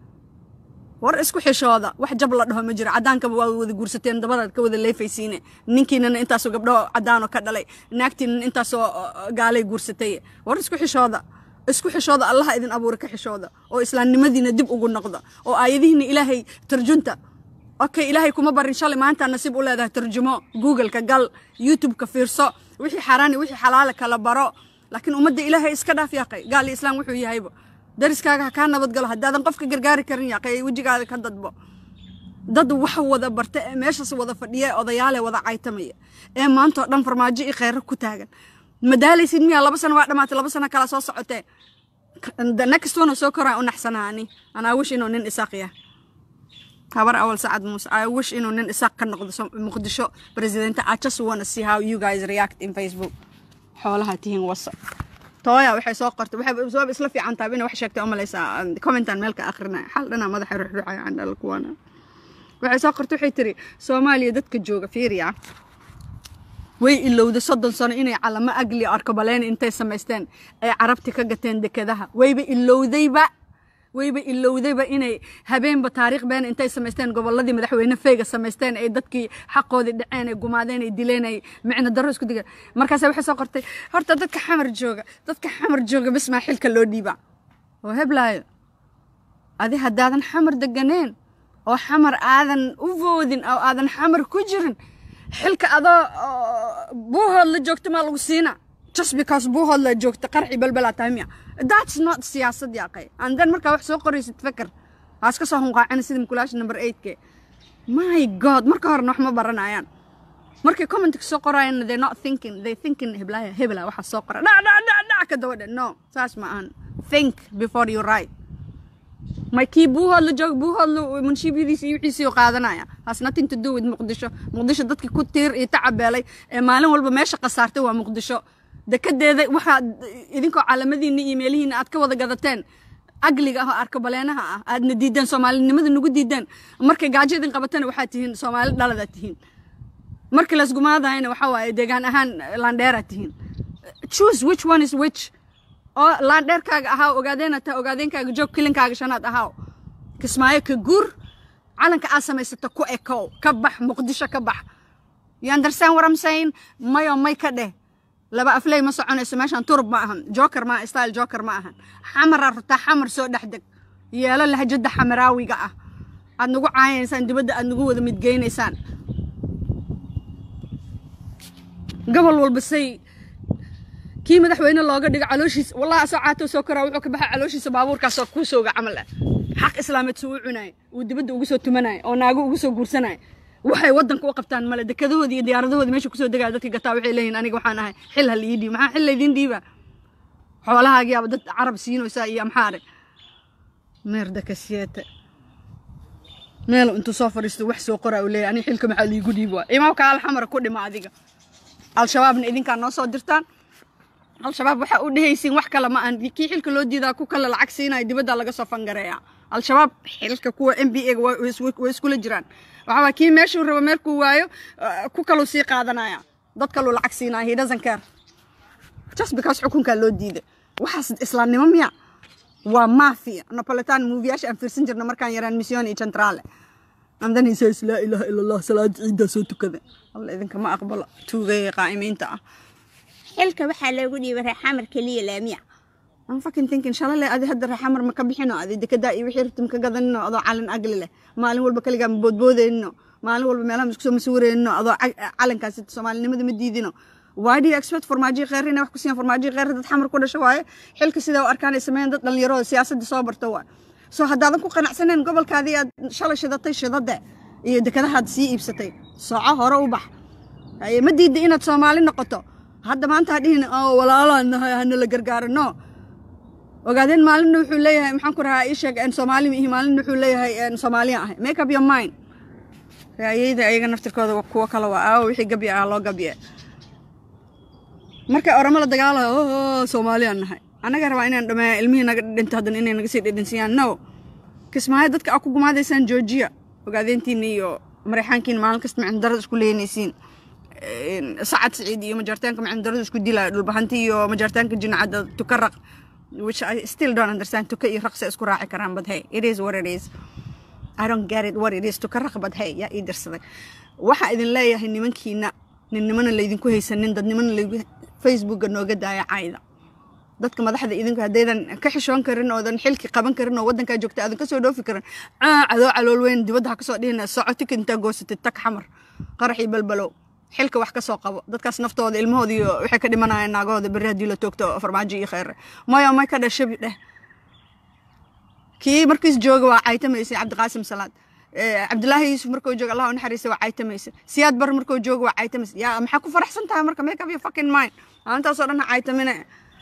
war isku xishooda wax jab la dhaho ma jiro cadaankaba waa wada guursateen dabadaad ka wada leefaysiine ninkiinana intaasoo gabdho cadaanoo ka dhalay naagtiinana intaasoo gaalay guursatay war isku xishooda isku xishooda allaha idin abuura ka xishooda oo islaamnimadiina dib ugu noqda oo aayadihiina ilaahay tarjunta okay ilaahay kuma barin shalay maanta nasiib u leedahay tarjumo googleka gal youtubeka fiirso wixii xaaraani wixii xalaala kala baro laakiin ummadda ilaahay iska dhaaf yaaqay gaal iyo islaam wuxuu yahayba dariskaaga ha kaa nabadgalo haddaadan qofka gargaari karin yaaqay wejigaada ka dadbo dad wax wada barta ee meeshaas wada fadhiya ee odayaale wada caytamaya ee maantao dhan farmaajo iyo kheyro ku taagan madaalaysid miyaa laba sano waa dhamaatay laba sano kala soo socotee next one soo koraa u naxsanaa ani anaa wish inuu nin isaaq yahay habar awal sacad muuse i wish inuu nin isaaq ka noqdo muqdisho presidente i just wanna see how you guys react in facebook xoolaha tihiin wasa tooya waxay soo qortay waxay soo isla fiican tahay inay wax sheegtay umalaysaa commentan meel ka akrinaya xal dhana madaxa ruxruxaya aan dhalal kuwana waxay soo qortay waxay tiri soomaaliya dadka jooga fiiriya way ilowda soddon sano inay calamo agli arkobaleen intay samaysteen ay carabti ka gateen dekedaha wayba ilowdayba wayba ilowdayba inay habeenba taariikh been intay samaysteen gobolladii madaxweyne feyga samaysteen ay dadkii xaqoodii dhaceen ay gumaadeen ay dileen ay micno darro isku digeen markaasa waxay soo qortay horta dadka xamar jooga dadka xamar jooga bis maa xilka loo dhiibaa oo heblaayo adi haddaadan xamar deganeen oo xamar aadan u voodin oo aadan xamar ku jirin xilka adoo buuhood la joogta maa lagu siina just because buuhood la joogta qarxi balbalaa tahay miya that's not siyaasad yaaqay and then markaa wax soo qoraysid feker haas ka soo hunqaacina sida mukulaasha number eightke my god marka horena wax ma baranayaan markay commentka soo qoraayana they not thinking they thinking heblaaya hebla waxaa soo qora dhac dhac dhac dhac ka daba dhe no saas ma ahan think before you write may kii buuhood la joog buuhood la munshiibyadiisa iyo wixiisii u qaadanaya has nothing to do with muqdisho muqdisho dadkii ku tiir iyo tacabeelay ee maalin walba meesha khasaartay waa muqdisho dekedeeda waxaad idinkoo caalamadiinna iyo meelihiina aad ka wada gadateen agliga ah oo arkabaleenaha ah aadna diideen soomaalinimada nagu diideen markay gaajo idin qabatana waxaad tihiin soomaali dhaladaad tihiin markii laysgumaadayana waxaa waaye deegaan ahaan landheeraad tihiin choose which one is which oo laandheerkaaga ahaa ogaadeena taa ogaadeenkaaga joog kilinkaaga shanaad ahaa kismaayo ka guur calanka aad samaysata ku ekow ka bax muqdisho ka bax you understand what I'm saying mayo may ka dheh laba afley ma soconayso meeshan turub ma ahan joker ma style joker ma ahan xamaraa rutaa xamar soo dhex deg yeelo lahjada xamaraawiga ah aad nagu caayaysaan dibadda aad nagu wada midgeynaysaan gobol walba say kii madaxweyne looga dhigo calooshiisa wallahi asoo caato soo koraa wuxuu ka baxay calooshiisa baabuurkaasoo kuu sooga camal ah xaq islaameed suu u cunaay uu dibadda ugu soo tumanay oo naago ugu soo guursanay waxay waddanka u qabtaan male dekadahoodii iyo diyaaradahoodii meesha kusoo degaya dadka gataa waxay leeyihin aniga waxaan ahay xil ha liii dhiib maxaa xil laydiin dhiiba xoolahaagiyaaba dad carab siinaysaa iyo amxaare meerda kasiyete meel intuu soo fadhiisto wax soo qoraa uu leeyahay aniga xilka maxaa liigu dhiib waa imaamka alxamara ku dhima adiga al-shabaabna idinkaa noo soo dirtaan al-shabaab waxaa u dhehaysiin wax kale ma aan kii xilka loo diidaa ku kale lacag siinaya dibadda laga soo fangareeya al-shabaab xilka kuwa m b a way iskula jiraan waxaa waa kii meeshuu rabo meelkuu waayo ku kaluu sii qaadanaya dad kaluu lacag siinaya he doesn't care just because xukunkaa loo diiday waxaas islaamnimo miya waa mafia napolitan moviyaasha aan fiirsan jirna markaan yaraan mission iyo centrale and then he says laa ilaaha ila allah salaad ciiddaa soo tukada alla idinkama aqbalo tuugaya qaa'imiinta ah xilka waxaa loogu dhiibay reexamar keliya laamiya I'm fucking thinking shalale adi hadda reexamar ma ka bixino adi dekedaa iyo wixii rabta ma ka gadanino adoo calin agli leh maalin walba kaligaa ma boodboodayno maalin walba meelaha ma isku soo masuurayno adoo calankaasi soomaalinimada ma diidino why do you expect farmaajiyi kheyr inay wax ku siiyaan farmaajiyi kheyr dad xamar ku dhasho waaye xilka sidaa u arkaan ay sameeyeen dad dhallinyaroo siyaasadda soo barto waa soo haddaadan ku qanacsaneen gobolkaadii aad shalay shidatay shidade iyo dekadahaad sii iibsatay soco hore u bax ma diida inaad soomaali noqoto hadda maanta hadhihin oo walaalaan nahay hana la gargaaro no ogaadeen maalinna wuxuu leeyahay maxaan ku rahaa ii sheeg soomaali mihi maalinna wuxuu leeyahay soomaaliya ahay make up your mind raayeyda ayaga naftirkooda kuwo kale waa aawo wixii gabya ah loo gabye markay oramo la dagaalayo oo soomaaliyaan nahay annaga rabaa inaan dhameeya ilmihii naga dhinto haddana inay naga sii dhidhinsiyaan no kismaayo dadka aa ku gumaadaysaan joojiya ogaadeentiina iyo mareyxaankiina maalin kasta micno darada isku leynaysiin sacad siciid iyo majaartaanka micno darada isku dilaayo dhulbahanti iyo majaartaanka jinacadda tukaraq which I still don't understand tuka iyo raqsi isku raaci karaan but hey it is what it is I don't get it what it is tukaraq but hey yaa ii dirsaday waxaa idin leeyahay nimankiina ninnimana laydinku haysanin dadnimana laygu facebooka nooga daaya cayda dadka madaxda idinku haddaydan ka xishoon karin oodan xilki qaban karin oo waddankaa joogta aadan kasoo dhoofi karin cadoo calool weyn dibadda ha kasoo dhihina socotika intaa goosatid tag xamar qaraxii balbalow xilka wax kasoo qabo dadkaas naftooda ilmahooda iyo waxay ka dhimanayaan naagahooda berri haddii la toogto farmaajo iyo kheyre mayo may ka dheh shabi dheh kii markiis jooga waa caytamaysay cabdiqaasim salaad cabdilaahi yuusuf markuu jooga allah u naxariisa waa caytamaysa siyaad bar markuu jooga waa caytamaysa yaa maxaa ku faraxsan tahay marka make up your fucking mind maalintaasoo dhan ha caytamine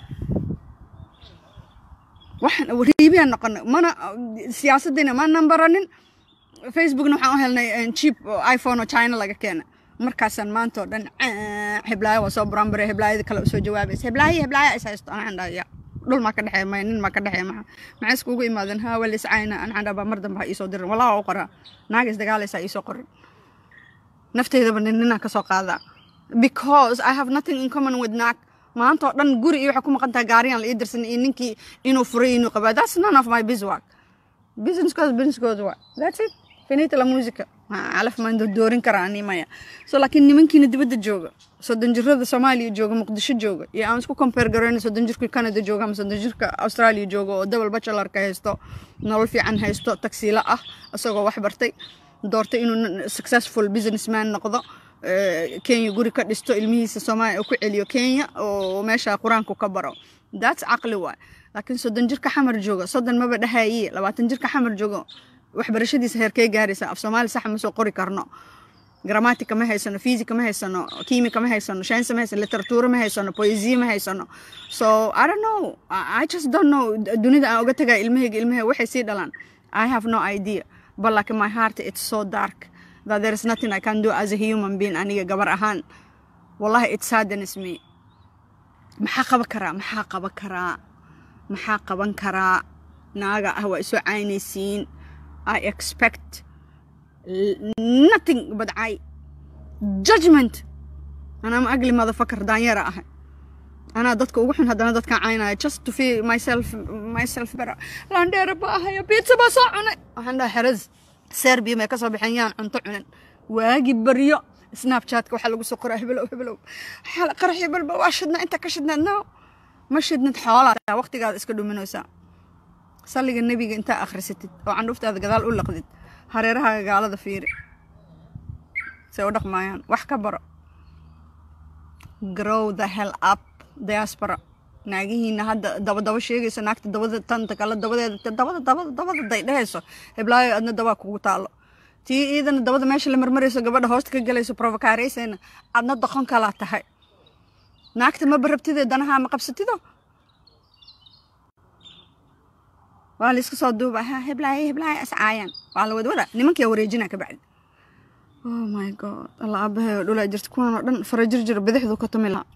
waxaan riibiyaan noqonay mana siyaasaddiina ma nambaranin facebookna waxaan u helnay cheap iphone oo china laga keena markaasaan maanta oo dhan heblaayo waa soo buraanbare heblaayada kale usoo jawaabaysa heblaayo heblaayo is haysto anaan dhaya dhul maa ka dhexeeya maya nin maa ka dhexeeya maxa maxay iskugu imaadeen haa wal iscayna anaan dhabaa mar dambe ha iisoo dirin walaa u qoraa naaga isdagaalaysa iisoo qorin nafteydaba nin ninaan kasoo qaadaa because I have nothing in common with naag maanta oo dhan guri iyo waxay ku maqan tahay gaariyaan la ii dirsan iyo ninkii inuu furay inuu qabaa that's none of my business businesskooda businesskooda waa that's it finita la musica calaf maan doorin karaa ani maya so laakiin nimankiina dibadda jooga soddon jirada soomaaliya jooga muqdisho jooga iyo aan isku compare garayno soddon jirka canada jooga ama soddon jirka australia jooga oo double bachelorka haysto nolol fiican haysto tagsiilo ah isagoo wax bartay doortay inuu successful businessman noqdo kenya guri ka dhisto ilmihiisa soomaaliya ku celiyo kenya oo meesha qur-aanku ka baro that's caqli waay laakiin soddon jirka xamar jooga soddon maba dhahaye labaatan jirka xamar jooga waxbarashadiisa heerkee gaaraysa af soomaali sax ma soo qori karno grammatica ma haysano physica ma haysano kimika ma haysano science ma haysano literature ma haysano poesia ma haysano so i don't know i just don't know dunida aan uga tagaa ilmahayga ilmahay waxay sii dhalaan i have no idea but like my heart it's so dark that there is nothing i can do as a human being aniga gabar ahaan wallahi it saddens me maxaa qaban karaa maxaa qaban karaa maxaa qaban karaa naaga ah waa isoo caynaysiin I expect nothing but I judgment أنا ما أقلي motherfucker دانيرة أهي أنا dadka ugu xun haddana dadkan caynaya just to feel myself myself better landheera ba ahaya pizza baa soo cunay waxaan dhaha xeraz serbia may ka soo baxeen yaan cunto cunin waagi baryo snapchatka waxaa lagu soo qoraa hebelow hebelow qaraxyo balba waa shidnaa inta ka shidnaad no ma shidnid xoolaa waqtigaada iska dhuminaysaa salliga nebiga intaa akhrisatid oo candhuuftaada gadaal u laqdid hareeraha gaalada fiiri say u dhaqmaayaan wax ka baro grow the hell up diaspora naagihiina hadda dabadaba sheegaysa naagta dabada tanta kale dabadeeda dabada dabada dabada day dhehayso heblaayo adna dabaa kugu taalo tii iidana dabada meesha la marmarayso gabadha hoosta ka galayso provocaaraysayna adna doqon kalaa tahay naagta ma barabtidee danaha ma qabsatido waa la iska soo duuba ha heblaaye heblaaye ascaayaan waa la wadwada nimankia wareejina ka bacdi oh my god alla aabahay oo dhulaa jirta kuwaan oo dhan farajirjir bidixdu ka tumi lahaa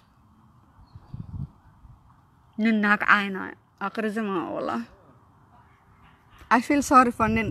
nin naag caynaayo aqrisama wallah I feel sorry for nin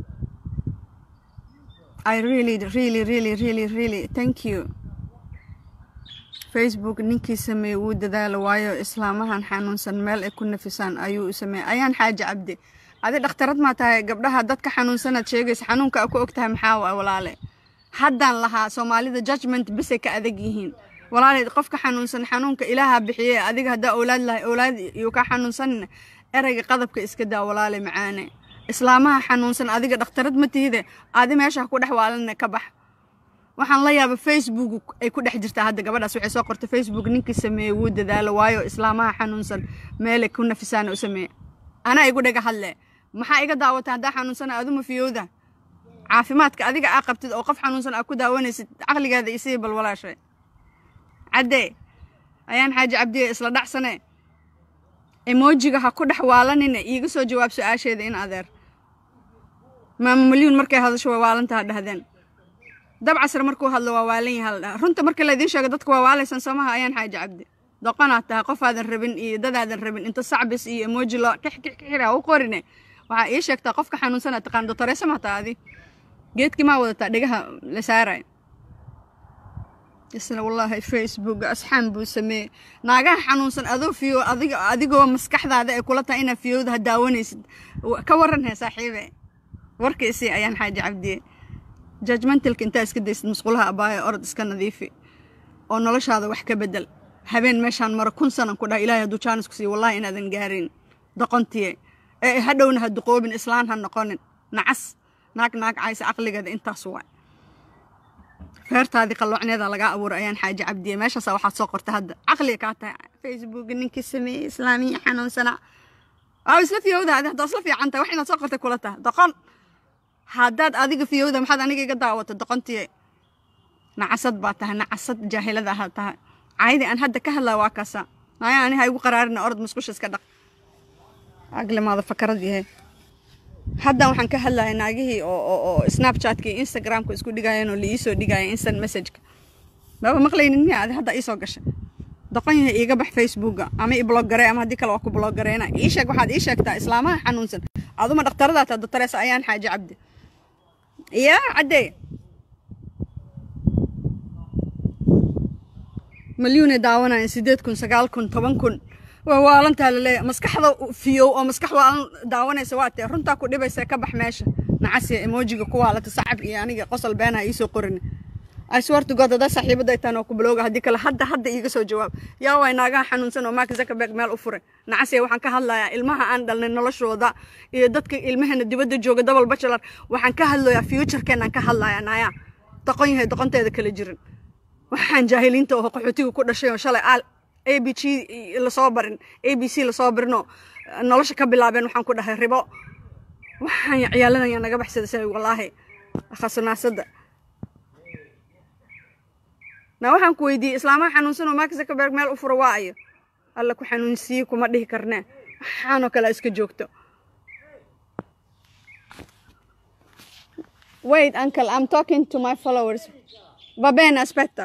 I really really really really really thank you facebook ninkii sameeyey wuu dadaalo waayo islaamahan xanuunsan meel ay ku nafisaan ayuu u sameeyey ayaan xaaji cabdi adi dhakhtarad maa tahay gabdhaha dadka xanuunsanaad sheegaysa xanuunka ku og tahay maxaa waa walaale haddaan lahaa soomaalida judgment bisay ka adag yihiin walaale qofka xanuunsan xanuunka ilaaha bixiye adiga haddaa owlaad lahay owlaad iyuu ka xanuunsanina ereyga qadabka iska daa walaale macaane islaamaha xanuunsan adiga dhakhtarad ma tihide adi meesha ku dhex waalanina ka bax waxaan la yaaba facebook ay ku dhex jirtaa hadda gabadhaas waxay soo qortay facebook ninkii sameeyey wuu dadaalo waayo islaamaha xanuunsan meelay ku nafisaana u sameeye anaa igu dhaga hadle maxaa iga daawata haddaa xanuunsana aduma fiyowda caafimaadka adiga aa qabtid oo qof xanuunsan aa ku daawanaysid caqligaada isii bal walaashay caddee ayaan xaaji cabdiye isla dhacsane emojiga ha ku dhex waalanina iiga soo jawaab su-aasheeda in adeer maama malyuun markay hadasho way waalantaha dhahdeen dabcasar markuu hadlo waa waalan yaha la dhaha runta marka laydiin sheego dadka waa waalaysan soomaha ayaan xaaji cabdi doqonaad tahay qofaadan rabin iyo dadaadan rabin inta sacbis iyo emoji loo kixkixkixira u qorine waxaa ii sheegtaa qofka xanuunsana taqaan dotoreesa mataa adi geedkii maa wadataa dhegaha la saarayo isla wallaahi facebook asxaan buu sameeyey naagaha xanuunsan adoo fiyo adiga adigoo maskaxdaada ay kula tahay inaad fiyowda ha daawanaysid ka waran hee saaxiibe warkiisii ayaan xaaji cabdiye judgmentalka intaa iska daysid musqulaha abaayo orod iska nadiifi oo noloshaada wax ka bedel habeen meeshaan maro kun sanan ku dhaha ilaahay hadduu jaanis ku siiyo wallahi inaadan gaarin doqontiye ee hadhowna ha duqoobin islaan ha noqonin nacas naag naag caysa caqligeeda intaas waay feertaadii qalloocneeda lagaa abuuray ayaan xaaji cabdiye meeshaasa waxaad soo qorta hadda caqliga kaa tahay facebook ninkii sameeyey islaamiya xanuunsana waa isla fiyowda adi haddaa isla fiican tahay wax inaad soo qortay kula tahay doqon haddaad adiga fiyowda maxaad aniga iga daawata doqontiye nacasad baa tahay nacasad jaahilada ahaa tahay caydii aan hadda ka hadlaa waa kaasa naya ani ha igu qaraarina orod musqusha iska dhaq aglimaada fakarad yahay haddan waxaan ka hadlaya naagihii oo oo oo snapchatka iyo instagramka isku dhigayeen oo la iisoo dhigaya instant messageka maba maqlaynin miya adi hadda iisoo gashay doqon yahay iiga bax facebooka ama i blog garee ama haddii kale waa ku blog gareena ii sheeg waxaad ii sheegtaa islaamaha xanuunsan aduma dhakhtaradaad taa doctoreesa ayaan xaaji cabdi yaa caddee malyuunay daawanayeen sideed kun sagaal kun toban kun waa waalantaa laleeyahay maskaxda fiyow oo maskax waalan daawanaysa waa tee runtaa ku dhibaysa ka bax meesha nacasiya emojiga ku waalata sacab iyo aniga qosol beenaa iisoo qorin I swear to God hadaa saaxiibada ay tahan oo ku bilowga haddii kale hadda hadda iiga soo jawaab yaa waay naagaha xanuunsan oo Mark Zuckerberg meel u furay nacasiya waxaan ka hadlayaa ilmaha aan dhalnay noloshooda iyo dadka ilmaheena dibadda jooga double bachelor waxaan ka hadlayaa futurekeenaan ka hadlayaa naaya doqon yahay doqonteeda kala jirin waxaan jaahiliinta oo qaxootiga ku dhashay oo shalay aal a b g lasoo barin a b c lasoo barinoo nolosha ka bilaabeen waxaan ku dhahay ribo waxaan ciyaaladaya naga baxsada say wallaahi khasnaasada na waxaan ku weydiiyey islaamaha xanuunsan oo mark zuckerberg meel u furo waa ayo alla ku xanuunsiiye kuma dhihi karnee waxaanoo kale iska joogto wait uncle i'm talking to my followers va bene aspetta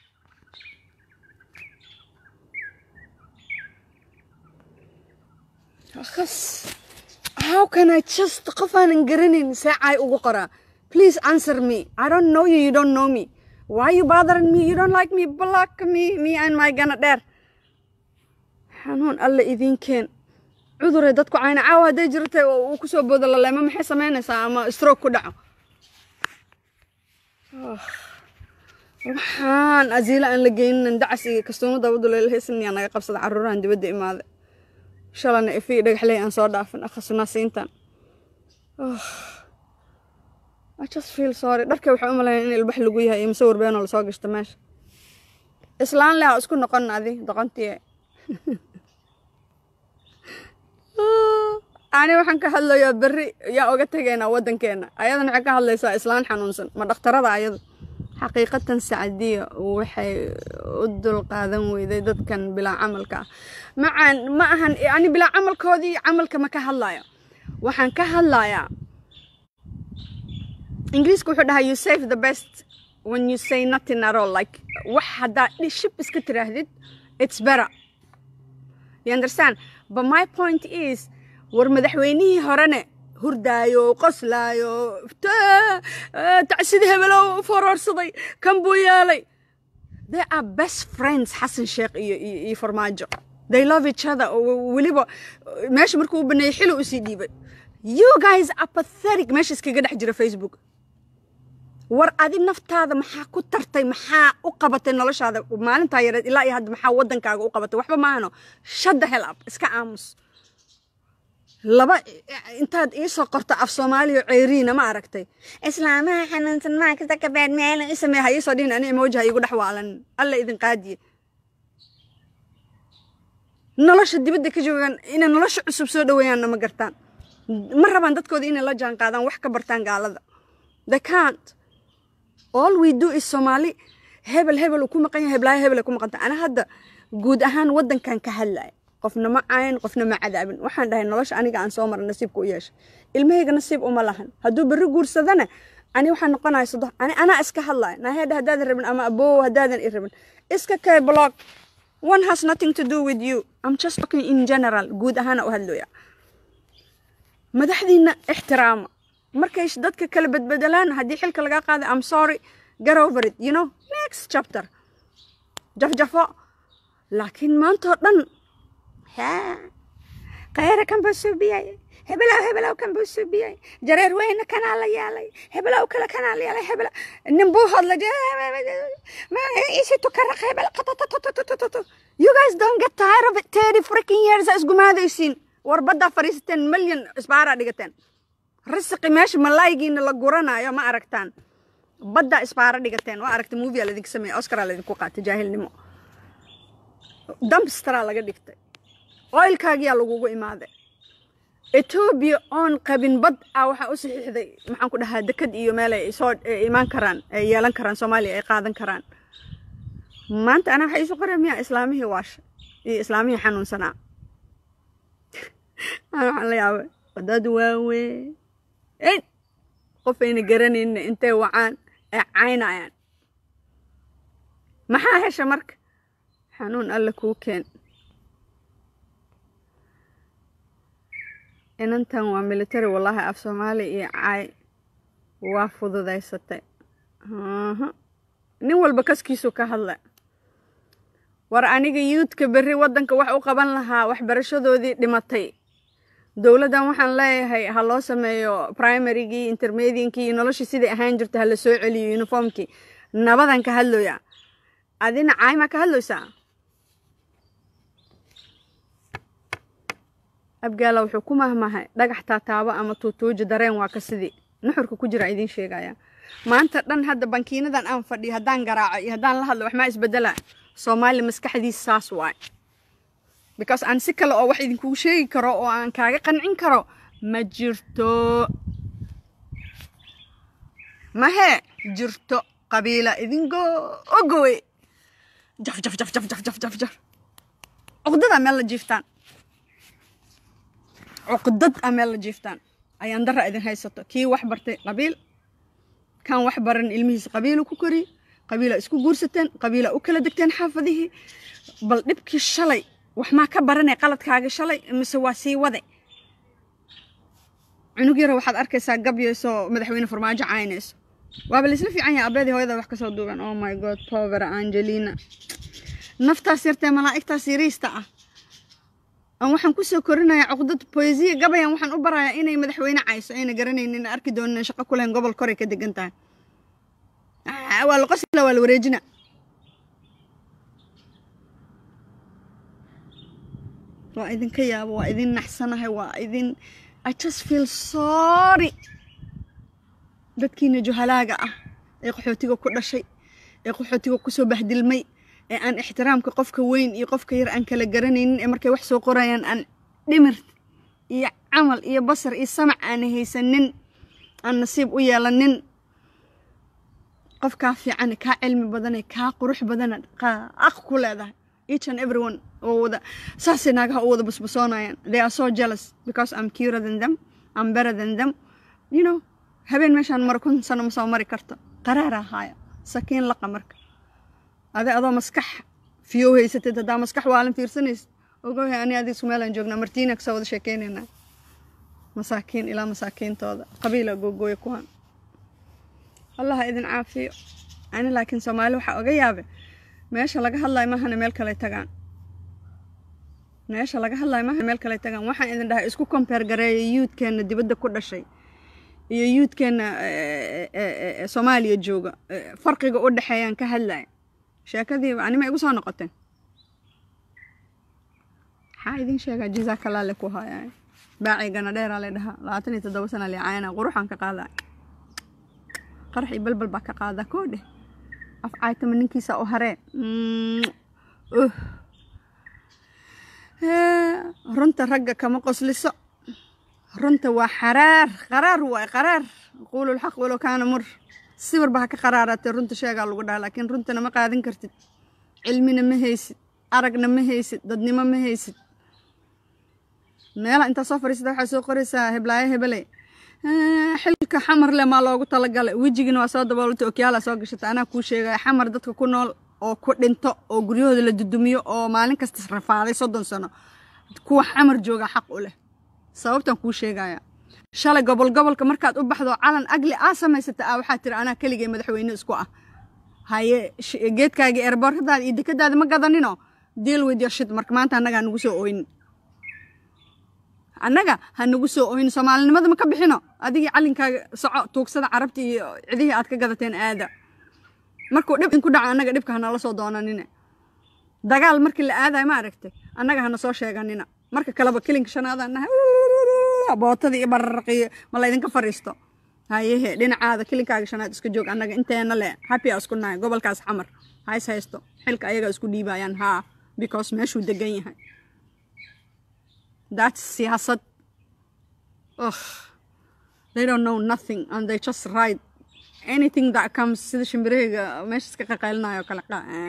akhas how can i just qof aanan garanayn seecay ugu qoraa please answer me i don't know you you don't know me why you bothering me you don't like me block me me and my gana dheer xanuun alle idinkeen cuduray dadku cayna caawa hadday jirtay oo uu kusoo boodo laleemo maxay samaynaysaa ama stroke ku dhaco waxaan asiila aan la geynin dacas iyo kastuumo dabadu leelhaysanyaa naga qabsada caruurahan dibadda imaaday shalana ifi dhagaxley aan soo dhaafin akhasunaasiintan I just feel sorry dharka waxay u malayn in ilbax lagu yahay iyo musawir beenoo lasoo gashta meesha islaan leh isku noqon adi doqontii ani waxaan ka hadlayaa berri yaa oga tegaynaa waddankeena ayadana waxay ka hadlaysaa islaan xanuunsan ma dhakhtarada ayadu xaqiiqatan sacadiya waxay u dulqaadan weyday dadkan bilaa camalka ah macaan ma ahan ani bilaa camalkoodii camalka ma ka hadlayo waxaan ka hadlayaa ingiriiska wuxuu dhahaa you save the best when you say nothing at all like wax haddaa shib iska tiraahdid it's better you understand but my point is war madaxweynihii horene hurdaayo qoslaayo tacsida hebelow foroorsaday kan buu yeelay they are best friends xasan sheekh iyo iyo farmaajo they love each other weliba meesha markuu u baneeyey xilo usii dhiibay you guys are pathetic meesha iskaga dhex jira facebook war adi naftaada maxaa ku tartay maxaa u qabatay noloshaada maalintaa yareed ilaa iyo hadda maxaa waddankaaga u qabatay waxba maahano shut the hell up iska aamus laba intaad iisoo qorto af soomaaliya ceyriina ma aragtay islaamaha xanuunsan maaka zakabeed meelin i sameeya ha iisoo dhihin ani emoji ha iigu dhex waalan alla idin qaadiye nolosha dibadda ka joogaan inay nolosha cusub soo dhaweeyaanna ma gartaan ma rabaan dadkooda inay la jaan qaadaan wax ka bartaan gaalada they can't all we do is soomaali hebel hebel uu ku maqan yahay heblaayo hebel ay ku maqanta ana hadda guud ahaan waddankan ka hadlaya qofna ma cayn qofna ma cadaabin waxaan dhahay nolosha aniga aan soo mara nasiibka u yeeshay ilmahayga nasiib uma lahan hadduu berri guursadana ani waxaan noqonaya sodo ani anaa iska hadlaya naheedha haddaadan rabin ama aboow haddaadan i rabin iska kay blog one has nothing to do with you i'm just talking in general guud ahaana u hadlooya madaxdiina ixtiraama markay dadka kala bedbedelaan haddii xilka lagaa qaaday i'm sorry get over it you know next chapter jafjafo laakiin maantoo dhan khayra kan buu suubiyay hebelow hebelow kan buu suubiyay jareer weyne kanaa la yeelay hebelow kale kanaa la yeelay hebel nin buu hadlay isi tukaraq hebel you guys don't get tired of it thirty freaking years a isgumaadaysiin war baddaa fadhiisateen milyan isbaaraa dhigateen risiqi meesha malaayigiina la guranayo ma aragtaan baddaa isbaara dhigateen waa aragtay movia laydinka sameeyey oscaraa laydinku qaatay jaahilnimo dumpsteraa laga dhigtay oilkaagiyaa lagugu imaaday etoobiya oon qabin bad ah waxaa u saxiixday maxaan ku dhahaa dekad iyo meel ay soo imaan karaan ay yeelan karaan soomaaliya ay qaadan karaan maanta anaa waxaa iisu qoraya miyaa islaamihii waasha iyo islaamihii xanuunsanaa ana waxaan la yaabay dad waaweyn qofayna garanayna intay wacaan ay caynayaan maxaa hesha marka xanuun alla kuu keen inantan waa military wallaahi af soomaali iyo caay waa fududaysatay nin walba kaskiisuu ka hadla war aniga yuudka berri waddanka wax u qaban lahaa waxbarashadoodii dhimatay dowladdan waxaan leeyahay ha loo sameeyo primarygii intermediankii iyo noloshii siday ahaan jirta ha la soo celiyo uniformkii nabadan ka hadlooya adina caaymaa ka hadlaysaa abgaala wuxuu ku mahmahay dhagax taataabo ama tuutuuji dareen waa ka sidii nuxurka ku jira idiin sheegaya maanta dhan hadda bankiinadan aan fadhiyo haddaan garaaco iyo haddaan la hadlo wax maa isbedela soomaali maskaxdiisa saas waay because aan si kale oo wax idinkugu sheegi karo oo aan kaaga qancin karo ma jirto mahe jirto qabiila idingo ogowe jaf jaf jaf jaf jaf jaf jaf jaf cuqdada meel la jiiftaan cuqdad a meel la jiiftaan ayaan dara idin haysato kii wax bartay qabiil kan wax baran ilmihiisa qabiilu ku koriy qabiila isku guursateen qabiila u kala degteen xaafadihii bal dhibkii shalay wax maa ka baranay qaladkaaga shalay mise waa sii wade cunug yaro waxaad arkaysaa gabyayso madaxweyne farmaajo caynayso waaba laisla fiican yahay abeedii hooyada wax kasoo duugan oh my god povera angelina naftaas yartee malaa'igtaas yariista ah aan waxaan kusoo korinayaa cuqdad poesiya gabayan waxaan u barayaa inay madaxweyne cayso ayna garanaynin arki doonin shaqo ku lahayn gobol koray ka degan tahay waa la qosla waa la wareejina waa idinka yaabo waa idin naxsanahay waa idin i just feel sorry dadkiina juhalaaga ah ee qaxootiga ku dhashay ee qaxootiga kusoo bahdilmay ee aan ixtiraamka qofka weyn iyo qofka yar aan kala garanaynin ee markay wax soo qorayaan aan dhimir iyo camal iyo basar iyo samac aan haysanin aan nasiib u yeelanin qofkaa fiicane kaa cilmi badane kaa qurux badana aq ku leedahay each and everyone oo wada saasay naagaha u wada basbasoonayaan they are so jealous because I'm curer than them I'm better than them you know habeen meeshaan mara kun sano ma soo mari karto qaraara ahaaya sakiin laqa marka ade adoo maskax fiyow haysatid haddaa maskax waalan fiirsanaysid ogohay ani adiga isku meelaan joognaa martiina kasoo wada sheekeynaynaa masaakiin ilaa masaakiintooda qabiila googooya kuwan allaha idin caafiyo ani laakiin soomaali waxaa oga yaabe meesha laga hadlayo mahana meel kale tagaan meesha laga hadlayo mahana meel kale tagaan waxaan idin dhahay isku kombeer gareeya yuudkeenna dibadda ku dhashay iyo yuudkeenna soomaaliya jooga farqiga u dhexeeyaan ka hadlaya sheekadiiba anima igu soo noqoteen maxaa idin sheegaa jazakallah le ku haaya baacigana dheeraa le dhahaa labaatan iyo toddoba sana le caayana quruxaan ka qaadaa qarax iyo balbal baa ka qaadaa koo dheh af caaytama ninkiisa u haree runta ragga kama qosliso runta waa xaraar qaraar waay qaraar quulu lxaq walow kaana mur sawirba ha ka qaraaraatee runta sheegaa lagu dhaha laakiin runtana ma qaadan kartid cilmina ma haysid aragna ma haysid dadnimo ma haysid meela intaa soo fadhiisata waxaa soo qoraysaa heblaayo hebeley xilka xamar le maa loogu talagalay wejigina waa soo daboolata okyaala soo gashata anaa kuu sheegaya xamar dadka ku nool oo ku dhinto oo guryahooda la dudumiyo oo maalin kasta rafaaday soddon sano kuwa xamar jooga xaq u leh sababtaan kuu sheegaya shalay gobol gobolka markaad u baxdo calan agli aa samaysata ah waxaa tiri anaa keligay madaxweyne isku ah haye geedkaaga eerboorkadaada iyo dekadaada ma gadanino deal with your shit marka maanta annaga ha nagu soo oynin annaga ha nagu soo oynin soomaalinimada ma ka bixino adigii calinkaaga soco tuugsada carabta iyo cidihii aad ka gadateen aada markuu dhib inku dhaco annaga dhibka hanala soo doonanine dagaal markii la aadayo ma aragtay annaga hana soo sheeganina marka kaleba kelinka shanaadaan nahay bootadii iyo bararqiyo ma laydinka fariisto hayehe dhinacaada kelinkaaga shanaad iska joog annaga inteena le happy isku nahay gobolkaas xamar hays haysto xilka ayaga isku dhiibayaan haa because meeshuu degan yahay that's siyaasad ugh they don't know nothing and they just write anything that comes sida shimbirahayga meesha iska qaqaylinayo kale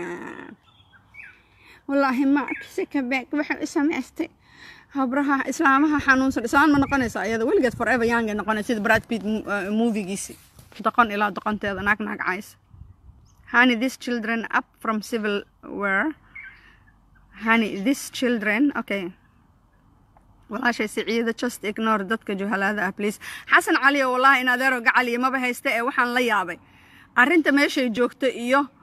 wallaahi ma si kabeeg waxay u samaystay habraha islaamaha xanuunsan islaan ma noqonaysa ayada weligeed forever young ay noqonaysa sida brad pitt movigiisi doqon ilaa doqonteeda naag naag caysa honey these children up from civil war honey these children okay walaashay siciida just ignore dadka juhalaada ah please xasan cali oo wallaahi in adeero gacaliya maba haysta ee waxaan la yaabay arrinta meeshay joogto iyo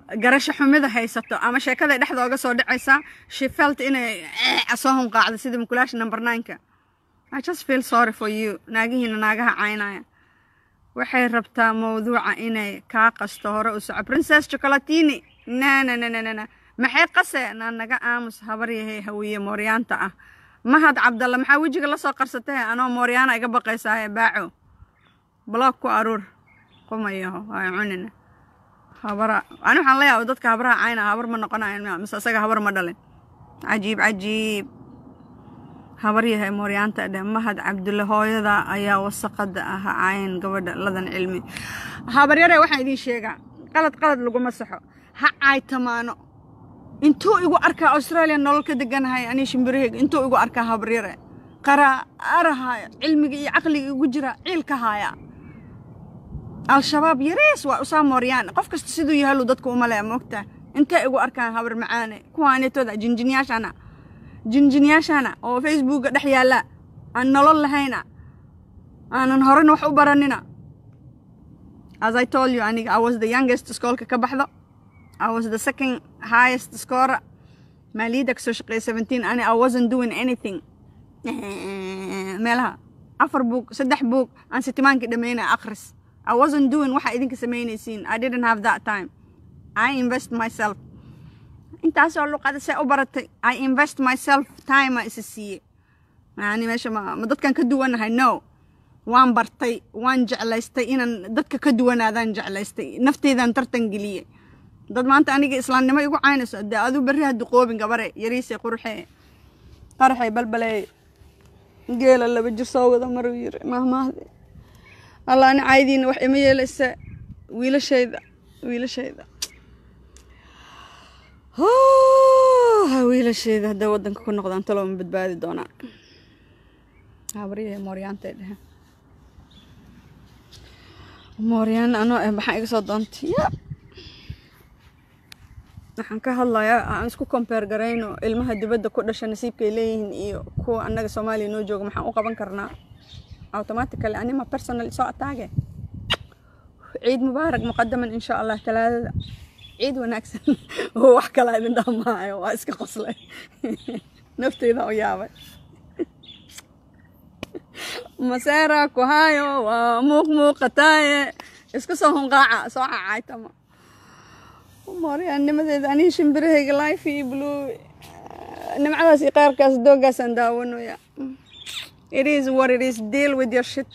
garasho xumida haysato ama sheekada dhexda oga soo dhacaysaa she felt inay soo hunqaacdo sida mukulaasha number nineka I just feel sorry for you naagihiina naagaha caynaya waxay rabtaa mawduuca inay kaa qasto hore u soco princess chocolatini na na na na na na maxay qase na naga aamus habar yahay hawiye mooryaanta ah mahad cabdalla maxaa wejiga la soo qarsatay anoo mooryaana iga baqaysaaye baaco block ku aruur qumayaho waa cunina habara ani waxaan leeyahay dadka habaraha cayna habar ma noqonayan mise isaga habar ma dhalin cajiib cajiib habar yahay mooryaanta dheh mahad cabdulle hooyada ayaa wasaqada ah cayn gabadha ladan cilmi habaryare waxaan idiin sheegaa qalad qalad laguma saxo ha caytamaano intuu igu arkaa australia nolol ka deganahay anii shimbiraheyga intuu igu arkaa habaryare qaraarahaya cilmiga iyo caqliga igu jira ciilka haya al-shabaab yarees waa usaa mooryaan qof kasta siduu yahalu dadku umale moogtaa intay igu arkaan habar macaane kuwaanetooda jinjinyaashana jinjinyaashana oo facebooka dhex yaalla aan nolol lahayna aanan horena wax u baranina as i told you aniga i was the youngest skoolka ka baxdo i was the second highest scorer maaliyadda kasoo shaqeeya seventeen ani i wasn't doing anything meelaha afar buug saddex buug aan sitimaankii dhammaynaya akhris I wasn't doing waxa idinka samaynaysiin I didn't have that time I invest myself intaasoo luqada see u baratay I invest myself time a isa siiye yani meesha ma ma dadkan ka duwanahay no waan bartay waan jeclaystay inaan dadka ka duwanaadaan jeclaystay nafteydan tartan geliyey dad maanta aniga islaamnimo igu caynayso dee aduu berri ha duqoobin gabare yariise qurxee qaraxay balbalee geela laba jir soo wada maruu yiri mahmaahde allah ani caydiina wax ima yeelaysa wiilashayda wiilashayda ha wiilashayda hadday waddanka ku noqdaan talo ma badbaadi doonaan habaryahay mooryaantay dhehe mooryaan anoo eh maxaa iga soo doontay ya waxaan ka hadlayaa aan isku kombeer garayno ilmaha dibadda ku dhasha nasiibkay leeyihiin iyo kuwa annaga soomaaliya noo jooga maxaan u qaban karnaa automatically anima personal soo ataage ciid mubaarak muqadaman insha allah talaadada ciid wanaagsan oo wax kala idin dhamaayo waa iska qoslay nafteyda u yaabay maseera ku hayo waa muuq muuqataaye isku soo hunqaaca soo cacaytama mooryaannimadeeda anihi shimbirahayga life iyo blue nimcadaas iyo qayrkaas doogaasaan daawanaya It is what it is. Deal with your shit.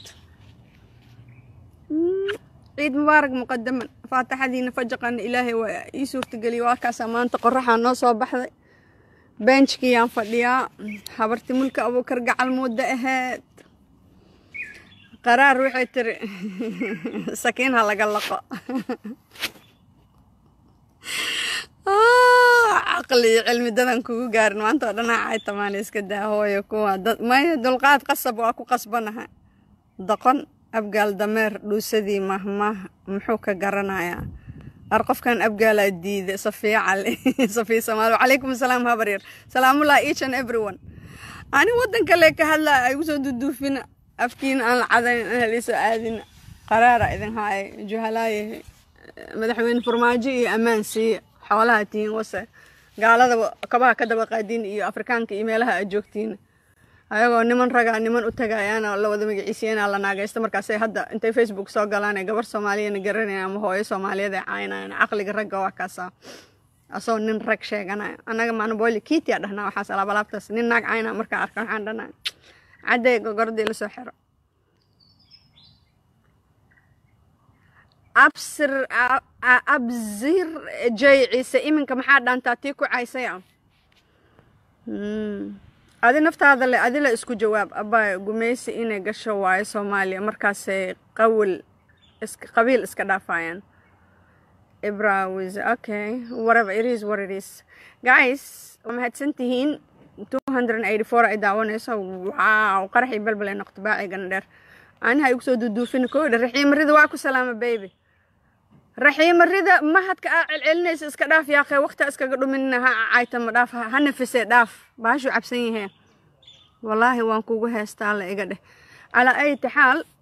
ciid mubaarak muqadaman faataxadiina fajaqana ilaahay waa ii suurtageliya waa kaasaa maanta qoraxaa noo soo baxday benchkiyaan fadhiyaa habarti mulka abuukar gacal muddo aheed qaraar waxay tiri sakiin ha laga laqo caqli iyo cilmi dadan kugu gaarin maanta oo dhanaa cay tamaana iska daa hooyo kuwa dad maya dulqaad qasab waa ku qasbanaha doqon abgaal dameer dhuusadii mahmah muxuu ka garanayaa ar qofkan abgaalaa diida safiya cali safiya samaali wacalaykum asalaam habaryar salaamullah each and everyone ani waddan kale ka hadlaa ay gu soo duduufina afkiina aan la cadayn aan haliisoo aadina qaraara idin haaya juhalaayahay madaxweyne farmaajo iyo ammaan siiya xoolaha tihiin wase gaalada kabaha ka daba qaadiin iyo afrikaanka iyo meelaha aad joogtiin ayagoo niman ragaa niman u tagayaana la wada magaciisiyana la naagaysto markaasay hadda intay facebook soo galaan ee gabar soomaaliyana garanayaan ama hooyo soomaaliyeed ay caynayaan caqliga ragga waa kaasa asoo nin rag sheeganaya annaga maanabooli kiitia dhahnaa waxaas alaabalaabtaas nin naag caynaa markaa arka waxaan dhanaa cadday gogordii lasoo xiro absir absir jay ciise iminka maxaa dhaantaa tii ku caysaya adi naftaada le adila isku jawaab abaa gumeysi inay gasho waayo soomaaliya markaasay qawil qabiil iska dhaafayaan ibrawis okay whatever it is what it is guys waa mahadsan tihiin 284 ay daawanayso wow qaraxii balbal ay noqto baacigana dheer aniha igu soo duduufin koodha raxiimarida waa ku salaama baby raxiimarida mahadka aa celcelinaysa iska dhaaf yaaqee waqti iskaga dhuminina ha caytama dhaaf ha nafisee dhaaf baashu cabsan yahee wallaahi waan kugu heestaa la iga dheh calaa ayati xaal